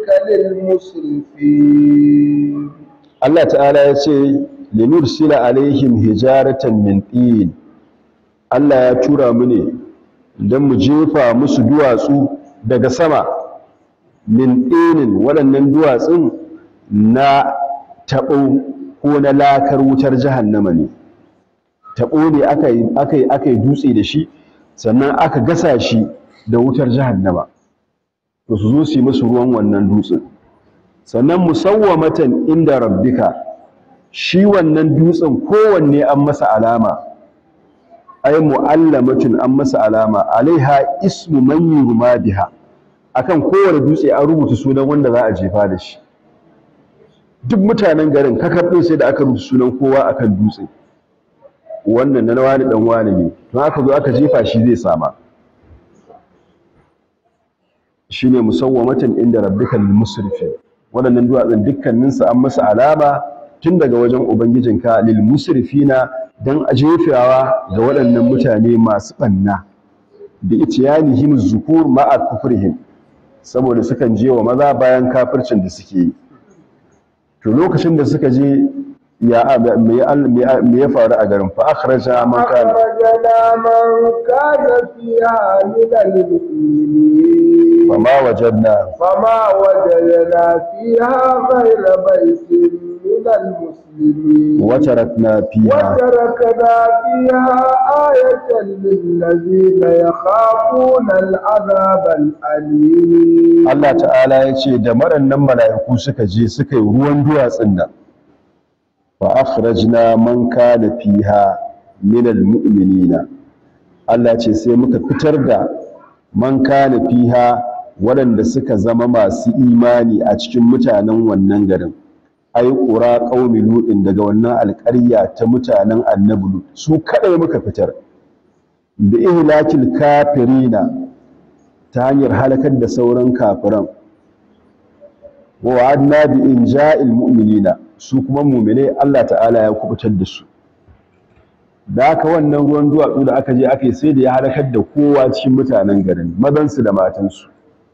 للمسرفين Allah ta'ala ya ce linursila alaihim hijaratan min tin Allah ya tura mu ne don mu jefa musu duwatsu daga sama min tinin waɗannan duwatsun na taɓo ko na lakar wutar jahannama ne taɓo ne aka yi aka yi dutse da shi sannan aka gasa shi da wutar jahannama to su zo su yi musu ruwan wannan dutsen sannan musawwamatan inda rabbika shi wannan dutsen kowanne an masa alama ay mu'allamatun an masa alama alaiha ismu man yurma biha akan kowane dutse an rubuta sunan wanda za a jefa da shi duk mutanen garin kakar din sai da aka rubuta sunan kowa akan dutse wannan na wani dan wani ne to aka zo aka jefa shi zai sama shine musawwamatan inda rabbikal musrifin waɗannan duwatsun dukkaninsu an masa alama tun daga wajen ubangijinka lil musrifina dan a jefewa ga waɗannan mutane masu ɓanna da itiyanihim zukur ma'a kufrihim saboda sukan je wa maza bayan kafircin da suke yi to lokacin da suka je ya me ya faru a garin fa akhraja man kana أخرجنا من كان فيها من المؤمنين fama wajadna فما وجدنا فيها غير بيت من المسلمين wa tarakna fiha وتركنا فيها آية للذين يخافون العذاب الأليم Allah ta'ala ya ce da marannan mala'iku suka je suka yi ruwan duwatsun nan fa akhrajna man kana fiha min almu'minina Allah ce sai muka fitar da man kana fiha waɗanda suka zama masu imani a cikin mutanen wannan garin ai qura qaumi lutin daga wannan alƙarya ta mutanen annabi lut su kadai muka fitar bi ihlakil kafirina ta hanyar halakar da sauran kafiran wa wa'adna bi inja'il mu'minina su kuma mu'mine Allah ta'ala ya kubutar da su da haka wannan ruwan duwatsu da aka je aka yi sai da ya halakar da kowa cikin mutanen garin mazansu da matansu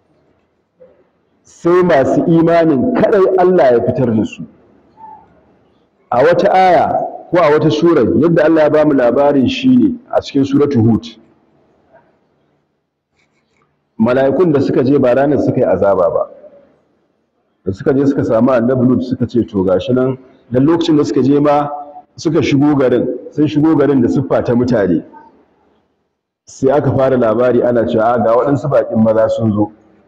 sai masu imanin kadai Allah ya fitar da su a wata aya ko a wata sura yadda Allah ya ba mu labarin shine a cikin suratu hud mala'ikun da suka je ba ranar suka yi azaba ba da suka je suka samu annabi lut suka ce to gashi nan dan lokacin da suka je ma suka shigo garin sun shigo garin da siffa ta mutane sai aka fara labari ana cewa ga waɗansu baƙin maza sun zo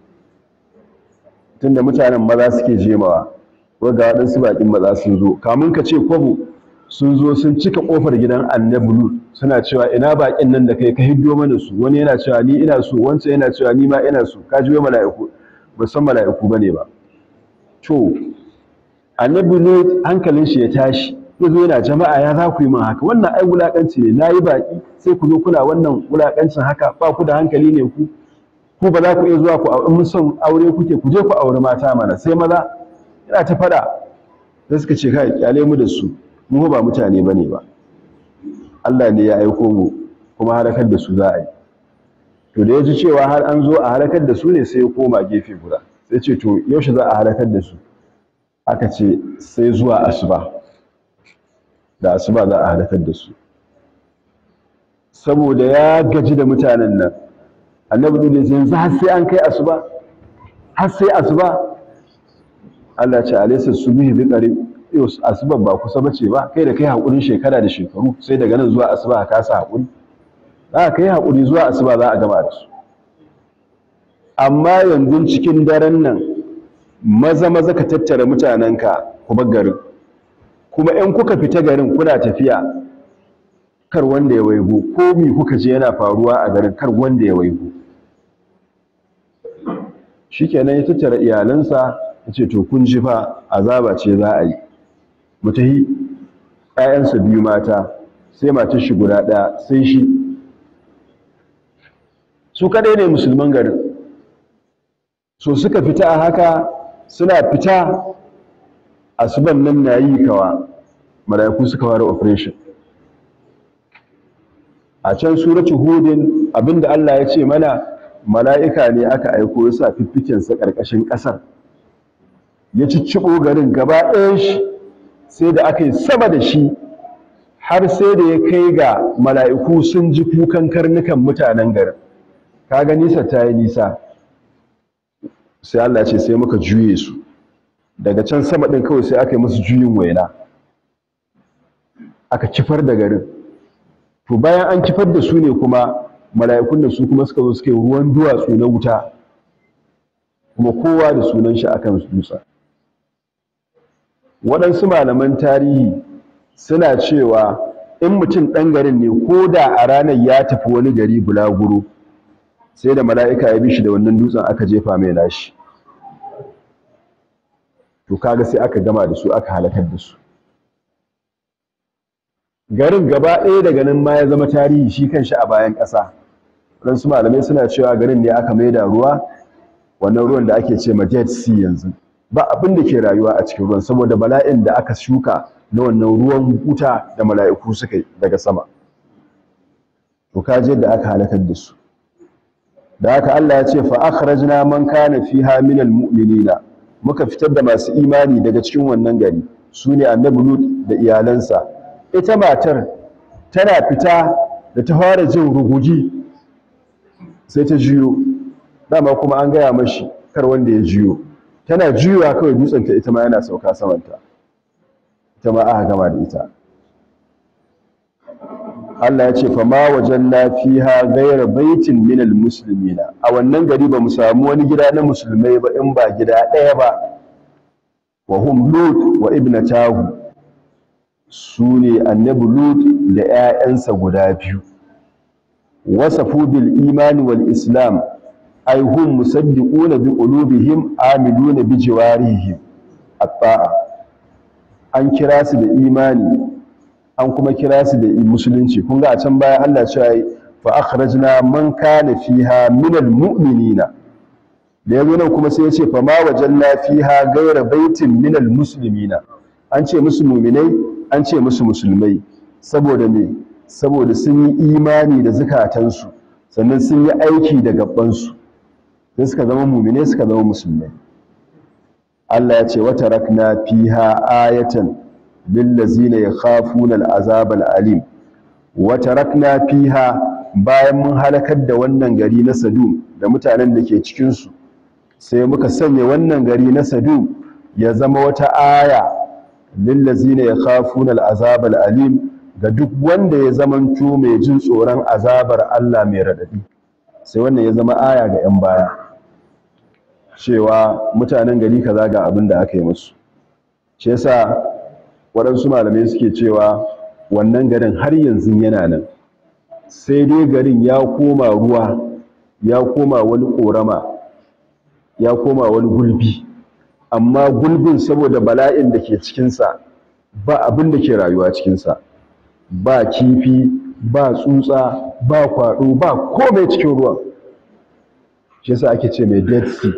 tunda mutanen maza suke jemawa ko ga waɗansu baƙin maza sun zo kamun ka ce kwabo sun zo sun cika ƙofar gidan annabi lut suna cewa ina baƙin nan da kai ka hiddo mana su wani yana cewa ni ina so wancan yana cewa ni ma ina so ka ji mala'iku ba san mala'iku bane ba to annabi lut hankalin shi ya tashi ya zo yana jama'a ya za ku yi min haka wannan ai wulaƙanci ne na yi baƙi sai ku zo kuna wannan wulaƙancin haka ba ku da hankali ne ku ku ba za ku iya zuwa ku aure mun son aure kuke ku je ku aure mata mana sai maza yana ta faɗa sai suka ce kai kyale mu da su mu ba mutane bane ba Allah ne ya aiko mu kuma halakar da su za a yi to da ya ji cewa har an zo a halakar da su ne sai ya koma gefe guda sai ce to yaushe za a halakar da su aka ce sai zuwa asuba da asuba za a halakar da su saboda ya gaji da mutanen nan annabi lut ya ce yanzu har sai an kai asuba har sai asuba Allah ce alaysa subhi bi qarib yau asuba ba kusa bace ba kai da kai hakurin shekara da shekaru sai daga nan zuwa asuba ka sa hakuri za ka kai hakuri zuwa asuba za a gama da su amma yanzu cikin daren nan maza maza ka tattara mutanenka ku bar garin kuma in kuka fita garin kuna tafiya kar wanda ya waigo ko mi kuka je yana faruwa a garin kar wanda ya waigo shikenan ya tattara iyalansa ya ce to kun ji fa azaba ce za a yi mu tahi ƴaƴansa biyu mata sai matar shi guda ɗaya sai shi su kadai ne musulman garin so suka fita a haka suna fita asuban nan na yi kawa mala'iku suka fara operation a can suratu hudin abinda Allah ya ce mana mala'ika ne aka aiko ya sa fiffikensa ƙarƙashin ƙasar ya cicciɓo garin gaba ɗayan shi sai da aka yi sama da shi har sai da ya kai ga mala'iku sun ji kukan karnukan mutanen garin kaga nisa ta yi nisa sai Allah ce sai muka juye su daga can sama ɗin kawai sai aka yi musu juyin waina aka kifar da garin to bayan an kifar da su ne kuma mala'ikun da su kuma suka zo suka yi ruwan duwatsu na wuta kuma kowa da sunan shi akan dutsa waɗansu malaman tarihi suna cewa in mutum ɗan garin ne ko da a ranar ya tafi wani gari bulaguro sai da mala'ika ya bi shi da wannan dutsen aka jefa mai nashi to kaga sai aka gama da su aka halakar da su garin gaba ɗaya daga nan ma ya zama tarihi shi kanshi a bayan ƙasa waɗansu malamai suna cewa garin ne aka maida ruwa wannan ruwan da ake ce ma dead sea yanzu ba abin da ke rayuwa a cikin ruwan saboda bala'in da aka shuka na wannan ruwan wuta da mala'iku suka yi daga sama to kaje da aka halakar da su da haka Allah ya ce fa akhrajna man kana fiha minal mu'minina muka fitar da masu imani daga cikin wannan gari sune annabi Lut da iyalansa ita matar tana fita da ta fara jin rugugi sai ta jiyo dama kuma an gaya mashi kar wanda ya jiyo tana jiyowa kawai dutsenta ita ma yana sauka samanta ita ma aka gama da ita Allah ya ce fa ma wajanna fiha ghayra baitin minal muslimina a wannan gari ba mu samu wani gida na musulmai ba in ba gida ɗaya ba wa hum lut wa ibnatahu sune annabi lut da ƴaƴansa guda biyu wasafu bil imani wal islam ay hum musaddiquna bi qulubihim amiluna bi jawarihim at-ta'a an kira su da imani an kuma kira su da musulunci kun ga a can baya Allah ya ce fa akhrajna man kana fiha min almu'minina da yazo nan kuma sai ya ce fa ma wajanna fiha ghayra baitin min almuslimina an ce musu mu'minai an ce musu musulmai saboda me saboda sun yi imani da zukatansu sannan sun yi aiki da gabansu sai suka zama mu'minai suka zama musulmai Allah ya ce wa tarakna fiha ayatan lillazina yakhafuna al'azab al'alim wa tarakna fiha bayan mun halakar da wannan gari na Sadum da mutanen da ke cikin su sai muka sanya wannan gari na Sadum ya zama wata aya lillazina yakhafuna al'azab al'alim ga duk wanda ya zamanto mai jin tsoron azabar Allah mai radadi sai wannan ya zama aya ga 'yan baya cewa mutanen gari kaza ga abin da aka yi musu shi yasa waɗansu malamai suke cewa wannan garin har yanzu yana nan sai dai garin ya koma ruwa ya koma wani ƙorama ya koma wani gulbi amma gulbin saboda bala'in da ke cikinsa ba abin da ke rayuwa cikinsa ba kifi ba tsutsa ba kwaɗo ba komai cikin ruwan shi yasa ake ce mai dead sea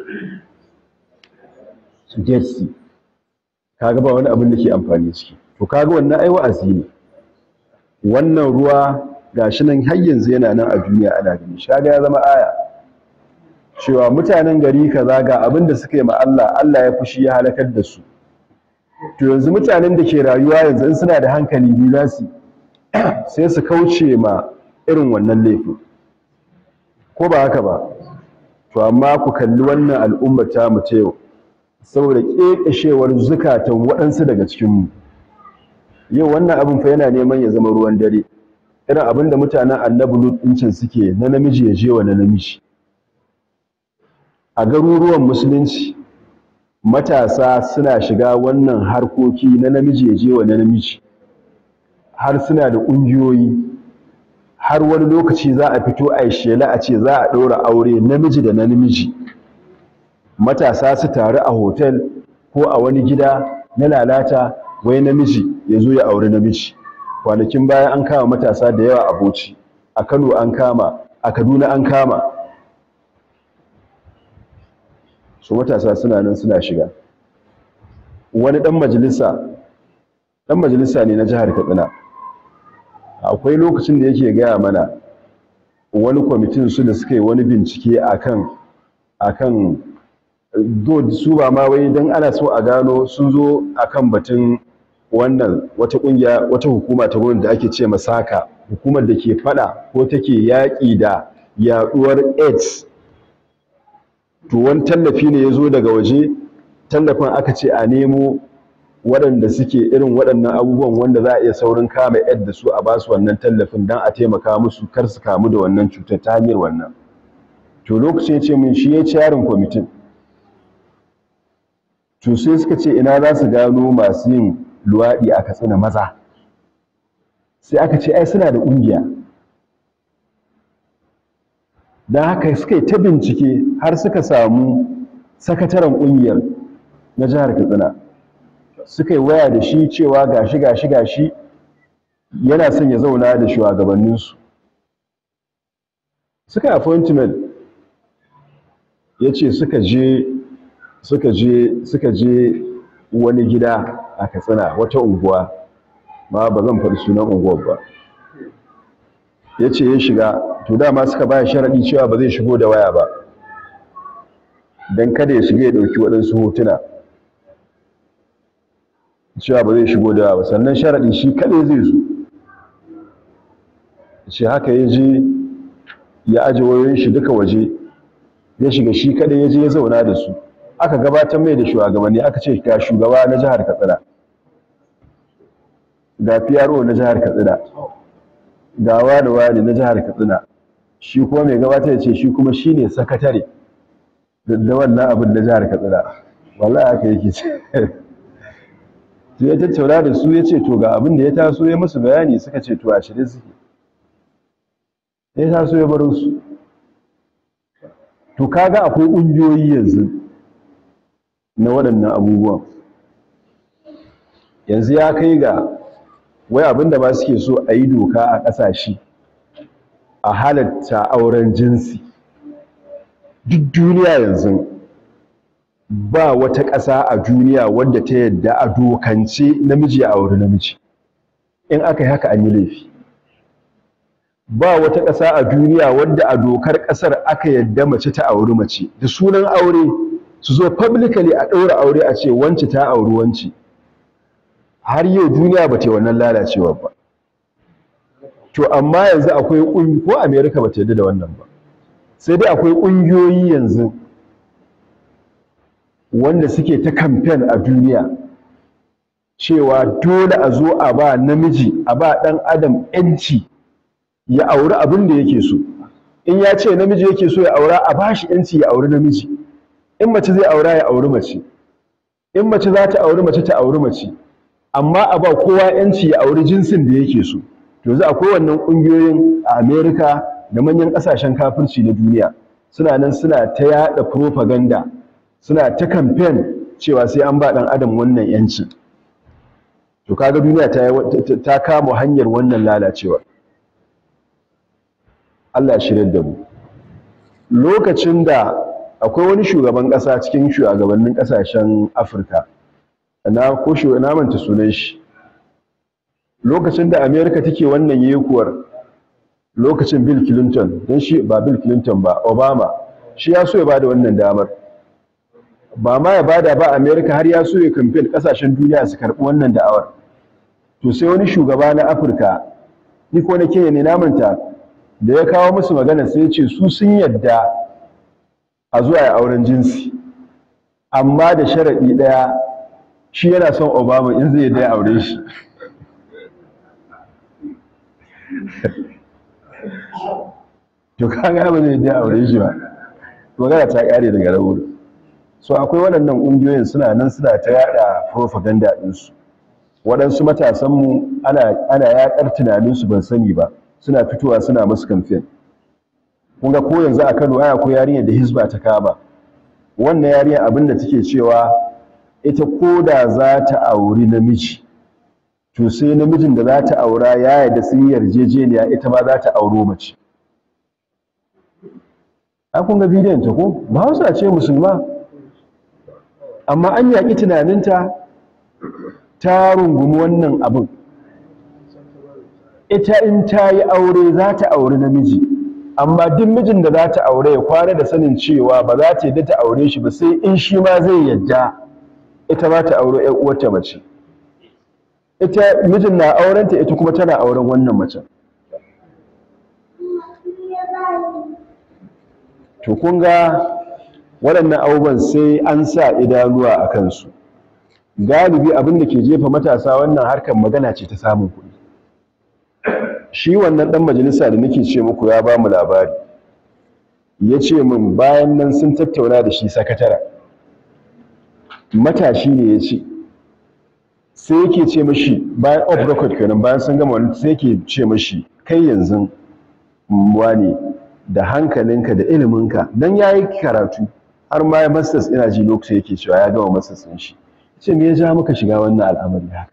dead sea kaga ba wani abin da ke amfani ciki to kaga wannan ai wa'azi ne wannan ruwa gashi nan har yanzu yana nan a duniya ana gani shi kaga ya zama aya cewa mutanen gari kaza ga abin da suka yi ma Allah Allah ya fushi ya halakar da su to yanzu mutanen da ke rayuwa yanzu in suna da hankali bi za su sai su kauce ma irin wannan laifin ko ba haka ba to amma ku kalli wannan al'ummar ta mu ta yau saboda ƙeƙashewar zukatan waɗansu daga cikinmu yau wannan abin fa yana neman ya zama ruwan dare irin abin da mutanen annabi lut ɗincin suke na namiji ya je wa na namiji a garuruwan musulunci matasa suna shiga wannan harkoki na namiji ya je wa na namiji har suna da ƙungiyoyi har wani lokaci za a fito a shela a ce za a ɗaura aure namiji da na namiji matasa su taru a hotel ko a wani gida na lalata wai namiji ya zo ya auri namiji kwanakin baya an kama matasa da yawa a Bauchi a Kano an kama a Kaduna an kama su matasa suna nan suna shiga wani dan majalisa dan majalisa ne na jihar Katsina akwai lokacin da yake gaya mana wani kwamitin su da suka yi wani bincike akan akan do su ba ma wai dan ana so a gano sun zo akan batun wannan wata kungiya wata hukuma ta gwamnati da ake ce masaka hukumar da ke fada ko take yaƙi da yaduwar AIDS to wani tallafi ne ya zo daga waje tallafin aka ce a nemo waɗanda suke irin waɗannan abubuwan wanda za a iya saurin kama AIDS da su a ba su wannan tallafin don a taimaka musu kar su kamu da wannan cutar ta hanyar wannan to lokacin ya ce min shi ya ci yarin kwamitin to sai suka ce ina za su gano masu yin luwaɗi a katsina maza sai aka ce ai suna da ƙungiya don haka suka yi ta bincike har suka samu sakataren ƙungiyar na jihar katsina suka yi waya da shi cewa gashi gashi gashi yana son ya zauna da shugabanninsu suka yi appointment ya ce suka je suka je suka je wani gida a katsina wata unguwa ma ba zan faɗi sunan unguwar ba ya ce ya shiga to dama suka baya sharaɗi cewa ba zai shigo da waya ba don kada ya shiga ya ɗauki waɗansu hotuna cewa ba zai shigo da waya ba sannan sharaɗi shi kaɗai zai zo ce haka ya je ya aje wayoyin shi duka waje ya shiga shi kaɗai ya je ya zauna da su aka gabatar mai da shugabanni aka ce ga shugaba na jihar katsina ga PRO na jihar katsina ga wani wani na jihar katsina shi kuma mai gabatar ya ce shi kuma shi ne sakatare da wannan abin na jihar katsina wallahi haka yake ce ya tattauna da su ya ce to ga abin da ya taso ya musu bayani suka ce to a shirye suke ya taso ya bar su to kaga akwai ƙungiyoyi yanzu na waɗannan abubuwan yanzu ya kai ga wai abinda ba suke so a yi doka a ƙasashe a halatta auren jinsi duk duniya yanzu ba wata ƙasa a duniya wadda ta yadda a dokance namiji a auri namiji in aka yi haka an yi laifi ba wata ƙasa a duniya wadda a dokar ƙasar aka yadda mace ta auri mace da sunan aure su zo publicly a ɗaura aure a ce wance ta auri wance har yau duniya ba ta wannan lalacewa ba to amma yanzu akwai ƙungiyoyi ko america ba ta yadda da wannan ba sai dai akwai ƙungiyoyi yanzu wanda suke ta kamfen a duniya cewa dole a zo a ba namiji a ba ɗan adam 'yanci ya auri abin da yake so in ya ce namiji yake so ya aura a ba shi 'yanci ya auri namiji in mace zai aura ya auri mace in mace za ta auri mace ta auri mace amma a ba kowa 'yanci ya auri jinsin da yake so to za akwai wannan ƙungiyoyin a america da manyan ƙasashen kafirci na duniya suna nan suna ta yaɗa propaganda suna ta kamfen cewa sai an ba ɗan adam wannan yanci to kaga duniya ta, ta kama hanyar wannan lalacewa Allah ya shirya da mu lokacin da akwai wani shugaban ƙasa cikin shugabannin ƙasashen Afirka na ko shi na manta sunan shi lokacin da America take wannan yekuwar lokacin Bill Clinton don shi ba Bill Clinton ba Obama shi ya so ya bada wannan damar ba ma ya bada ba America har ya so ya campaign kasashen duniya su karbi wannan da'awar to sai wani shugaba na Afirka ni ko na Kenya ne na manta da ya kawo musu magana sai ce su sun yadda a zuwa ya auren jinsi amma da sharaɗi ɗaya shi yana son obama in zai yadda ya aure shi to kaga ba zai yadda ya aure shi ba magana ta ƙare daga rauru so akwai waɗannan ƙungiyoyin suna nan suna ta yada propaganda ɗinsu waɗansu matasanmu ana yaƙar tunaninsu ban sani ba suna fitowa suna masu kamfen kun ga ko yanzu a kano aya ko yarinyar da hisba ta kama wannan yarinyar abin da take cewa ita ko da za ta auri namiji to sai namijin da za ta aura ya yarda sun yarjejeniya ita ma za ta auro mace a kun ga bidiyon ta ko ba hausa ce musulma amma an yaƙi tunaninta ta rungumi wannan abin ita in ta yi aure za ta auri namiji amma duk mijin da za ta aure ya kwana da sanin cewa ba za ta yadda ta aure shi ba sai in shi ma zai yadda ita ba ta aure ‘yan uwarta mace ita mijin na aurenta ita kuma tana auren wannan macen to kun ga waɗannan abubuwan sai an sa idanuwa a kansu galibi abin da ke jefa matasa wannan harkar magana ce ta samun kuɗi shi wannan ɗan majalisa da nake ce muku ya ba mu labari ya ce min bayan nan sun tattauna da shi sakatara matashi ne ya ce sai yake ce mashi bayan off record kenan bayan sun gama wani sai yake ce mashi kai yanzu wani da hankalinka da iliminka don ya yi karatu har ma ya masters ina ji lokacin yake cewa ya gama masters ɗin shi ce me ya ja maka shiga wannan al'amari haka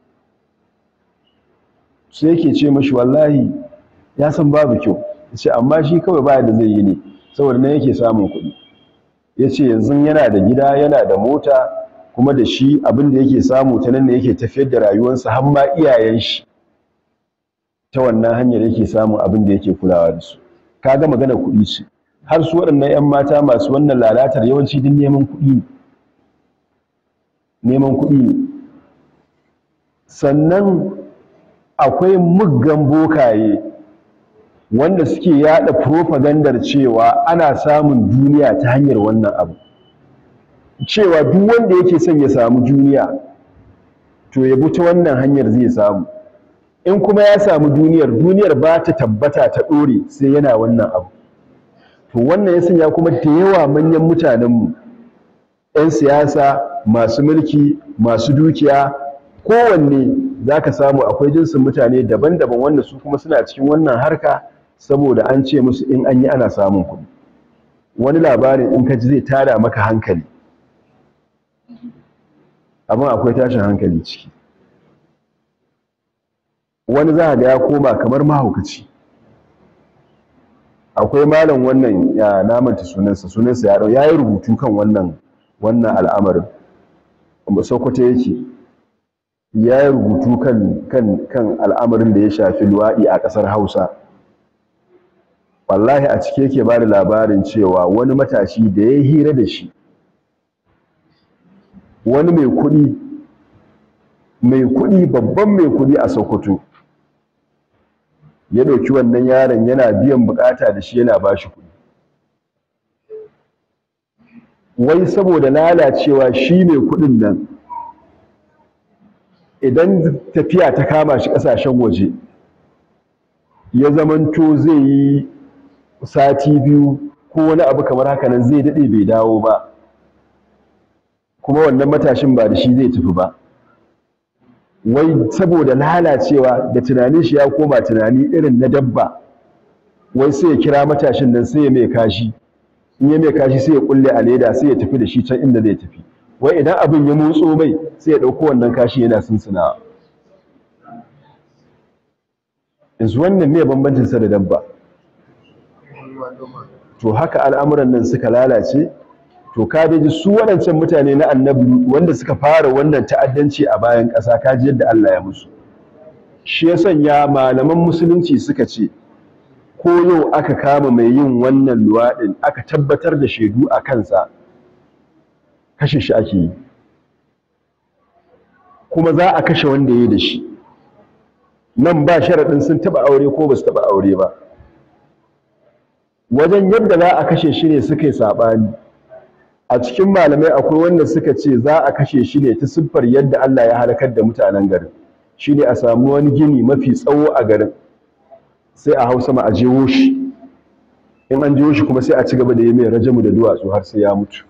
sai yake ce mashi wallahi ya san babu kyau ya ce amma shi kawai baya da zai yi ne saboda nan yake samun kuɗi ya ce yanzu yana da gida yana da mota kuma da shi abin da yake samu ta nan ne yake tafiyar da rayuwarsa har ma iyayen shi ta wannan hanyar yake samun abin da yake kulawa da su kaga magana kuɗi ce har su waɗannan 'yan mata masu wannan lalatar yawanci din neman kuɗi ne neman kuɗi ne sannan akwai muggan bokaye wanda suke yada propagandar cewa ana samun duniya ta hanyar wannan abu cewa duk wanda yake son ya samu duniya to ya bi ta wannan hanyar zai samu in kuma ya samu duniyar duniyar ba ta tabbata ta ɗore sai yana wannan abu to wannan ya sanya kuma da yawa manyan mutanenmu 'yan siyasa masu mulki masu dukiya kowanne za ka samu akwai jinsin mutane daban-daban wanda su kuma suna cikin wannan harka saboda an ce musu in an yi ana samun kuɗi wani labarin in ka ji zai tada maka hankali abin akwai tashin hankali ciki wani za ga ya koma kamar mahaukaci akwai malam wannan ya namanta sunansa sunansa ya ya yi rubutu kan wannan wannan al'amarin sokoto yake ya yi rubutu kan kan kan al'amarin da ya shafi luwaɗi a ƙasar hausa wallahi a cike yake ba da labarin cewa wani matashi da ya hira da shi wani mai kuɗi mai kuɗi babban mai kuɗi a sokoto ya ɗauki wannan yaron yana biyan bukata da shi yana ba shi kuɗi wai saboda lalacewa shi mai kuɗin nan idan tafiya ta kama shi ƙasashen waje ya zamanto zai yi sati biyu ko wani abu kamar haka nan zai daɗe bai dawo ba kuma wannan matashin ba da shi zai tafi ba wai saboda lalacewa da tunanin shi ya koma tunani irin na dabba wai sai ya kira matashin nan sai ya mai kashi in ya mai kashi sai ya kulle a leda sai ya tafi da shi can inda zai tafi wai idan abin ya motso mai sai ya ɗauko wannan kashi yana sunsunawa yanzu wannan me bambancin sa da dabba to haka al'amuran nan suka lalace to ka ji su waɗancan mutane na annabi wanda suka fara wannan ta'addanci a bayan ƙasa ka ji yadda Allah ya musu shi ya sanya malaman musulunci suka ce ko yau aka kama mai yin wannan luwaɗin aka tabbatar da shaidu a kansa kashe shi ake yi kuma za a kashe wanda ya yi da shi nan ba sharaɗin sun taɓa aure ko ba su taɓa aure ba wajen yadda za a kashe shi ne suka yi saɓani a cikin malamai akwai wanda suka ce za a kashe shi ne ta siffar yadda Allah ya halakar da mutanen garin shi ne a samu wani gini mafi tsawo a garin sai a hau sama a jewo shi in an jewo shi kuma sai a ci gaba da yi mai rajamu da duwatsu har sai ya mutu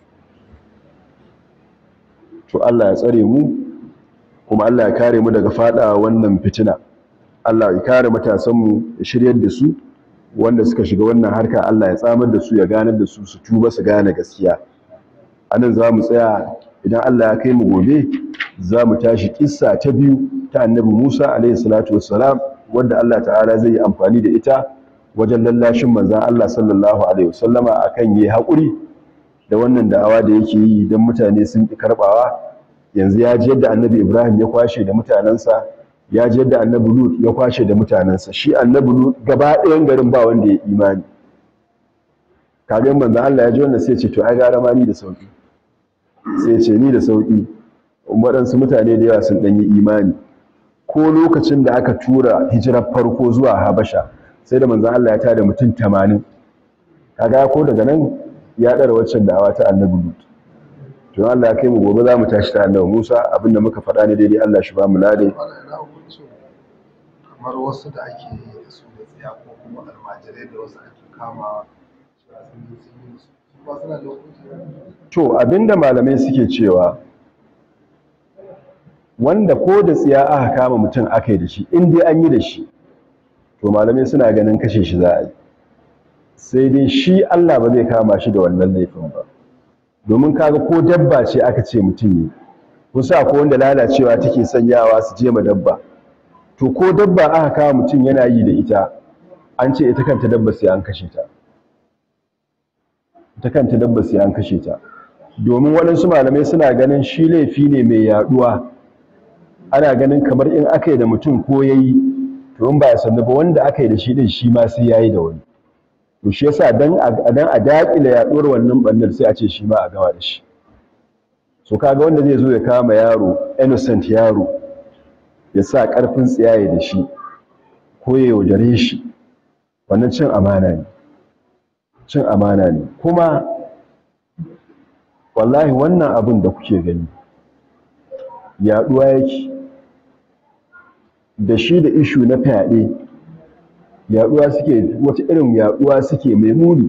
to Allah ya tsare mu kuma Allah ya kare mu daga fada wannan fitina Allah ya kare matasanmu ya shiryar da su wanda suka shiga wannan harka Allah ya tsamar da su ya ganar da su su tuba su gane gaskiya anan za mu tsaya idan Allah ya kai mu gobe za mu tashi kissa ta biyu ta annabi Musa alaihi salatu wassalam wanda Allah ta'ala zai yi amfani da ita wajen lallashin manzon Allah sallallahu alaihi wasallama akan yi haƙuri da wannan da'awa da yake yi don mutane sun ƙi karɓawa yanzu ya ji yadda annabi Ibrahim ya kwashe da mutanensa ya ji yadda annabi Lut ya kwashe da mutanensa shi annabi Lut gaba ɗayan garin ba wanda ya imani kaga manzon Allah ya ji wannan sai ce to ai gara ma ni da sauki sai ce ni da sauƙi waɗansu mutane da yawa sun ɗanyi imani ko lokacin da aka tura hijirar farko zuwa habasha sai da manzan Allah ya tada mutum tamanin kaga ko daga nan ya ɗara waccan da'awa ta annabi lut to Allah ya kai mu gobe za mu tashi ta annabi Musa abinda muka faɗa ne daidai Allah shi ba mu lade kamar wasu da ake yi da su da tsiya ko kuma almajirai da wasu ake kama ba suna da hukunci to abinda malamai suke cewa wanda ko da tsiya aka kama mutum aka yi da shi in dai an yi da shi to malamai suna ganin kashe shi za a yi sai dai shi Allah ba zai kama shi da wannan laifin ba domin kaga ko dabba ce aka ce mutum ne kusa ko wanda lalacewa take sanyawa su je ma dabba to ko dabba aka kama mutum yana yi da ita an ce ita kanta dabba sai an kashe ta ta kanta dabba sai an kashe ta domin waɗansu malamai suna ganin shi laifi ne mai yaduwa ana ganin kamar in aka yi da mutum ko ya yi to in ba ya sannu ba wanda aka yi da shi ɗin shi ma sai ya yi da wani to shi yasa dan a daƙile yaɗuwar wannan ɓannar sai a ce shi ma a gama da shi so kaga wanda zai zo ya kama yaro innocent yaro ya sa ƙarfin tsiyaye da shi ko ya yaudare shi wannan cin amana ne cin amana ne kuma wallahi wannan abin da kuke gani yaduwa yake da shi da ishu na fyaɗe yaduwa suke wata irin yaduwa suke mai muni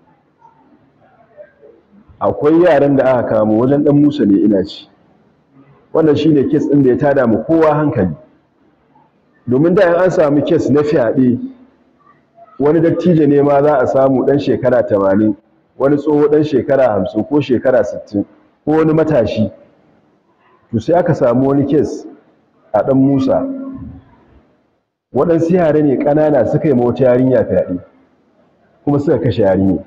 akwai yaran da aka kamo wajen dan Musa ne ina ci wannan shine kes din da ya tada mu kowa hankali domin da an samu kes na fyaɗe wani dattijo ne ma za a samu ɗan shekara tamanin wani tsoho ɗan shekara hamsin ko shekara sittin ko wani matashi to sai aka samu wani kes a ɗan musa waɗansu yare ne ƙanana suka yi ma wata yarinya fyaɗe kuma suka kashe yarinya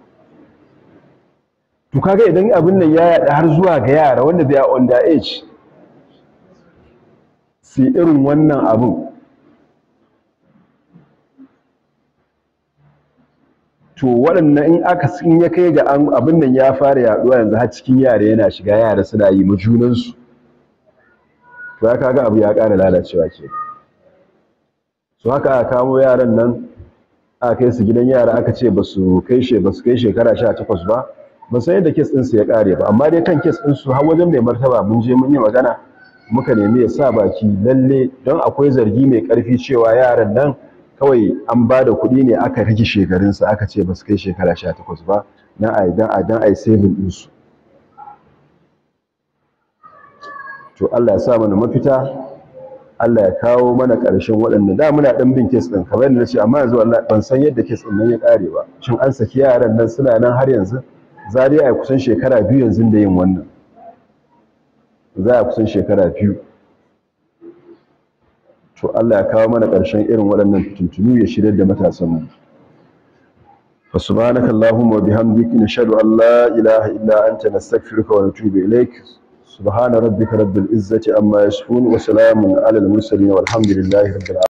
to kaga idan abin nan ya yaɗa har zuwa ga yara wanda they are under age su irin wannan abin to waɗannan in aka sun ya kai ga abin nan ya fara yaduwa yanzu har cikin yara yana shiga yara suna yi ma junansu to ya kaga abu ya ƙara lalacewa ke so haka aka kamo yaran nan aka kai su gidan yara aka ce ba su kai she ba su kai shekara 18 ba ba san yadda kes ɗinsu ya ƙare ba amma dai kan kes ɗinsu har wajen mai martaba mun je mun yi magana muka nemi ya sa baki lalle don akwai zargi mai ƙarfi cewa yaran nan kawai an ba da kuɗi ne aka rage shekarunsa aka ce ba su kai shekara sha takwas ba na a idan a dan a yi saving ɗinsu to Allah ya sa mana mafita Allah ya kawo mana ƙarshen waɗanda da muna ɗan bin kes ɗin kamar yadda na ce amma yanzu Allah ban san yadda kes ɗin nan ya ƙare ba shin an saki yaran nan suna nan har yanzu za dai a kusan shekara biyu yanzu da yin wannan za a kusan shekara biyu to Allah ya kawo mana ƙarshen irin waɗannan fitintunu ya shirya da matasanmu fa subhanaka allahumma wa bihamdika nashhadu an la ilaha illa anta nastaghfiruka wa natubu ilaik subhana rabbika rabbil izzati amma yasifun wa salamun alal mursalin walhamdulillahi rabbil alamin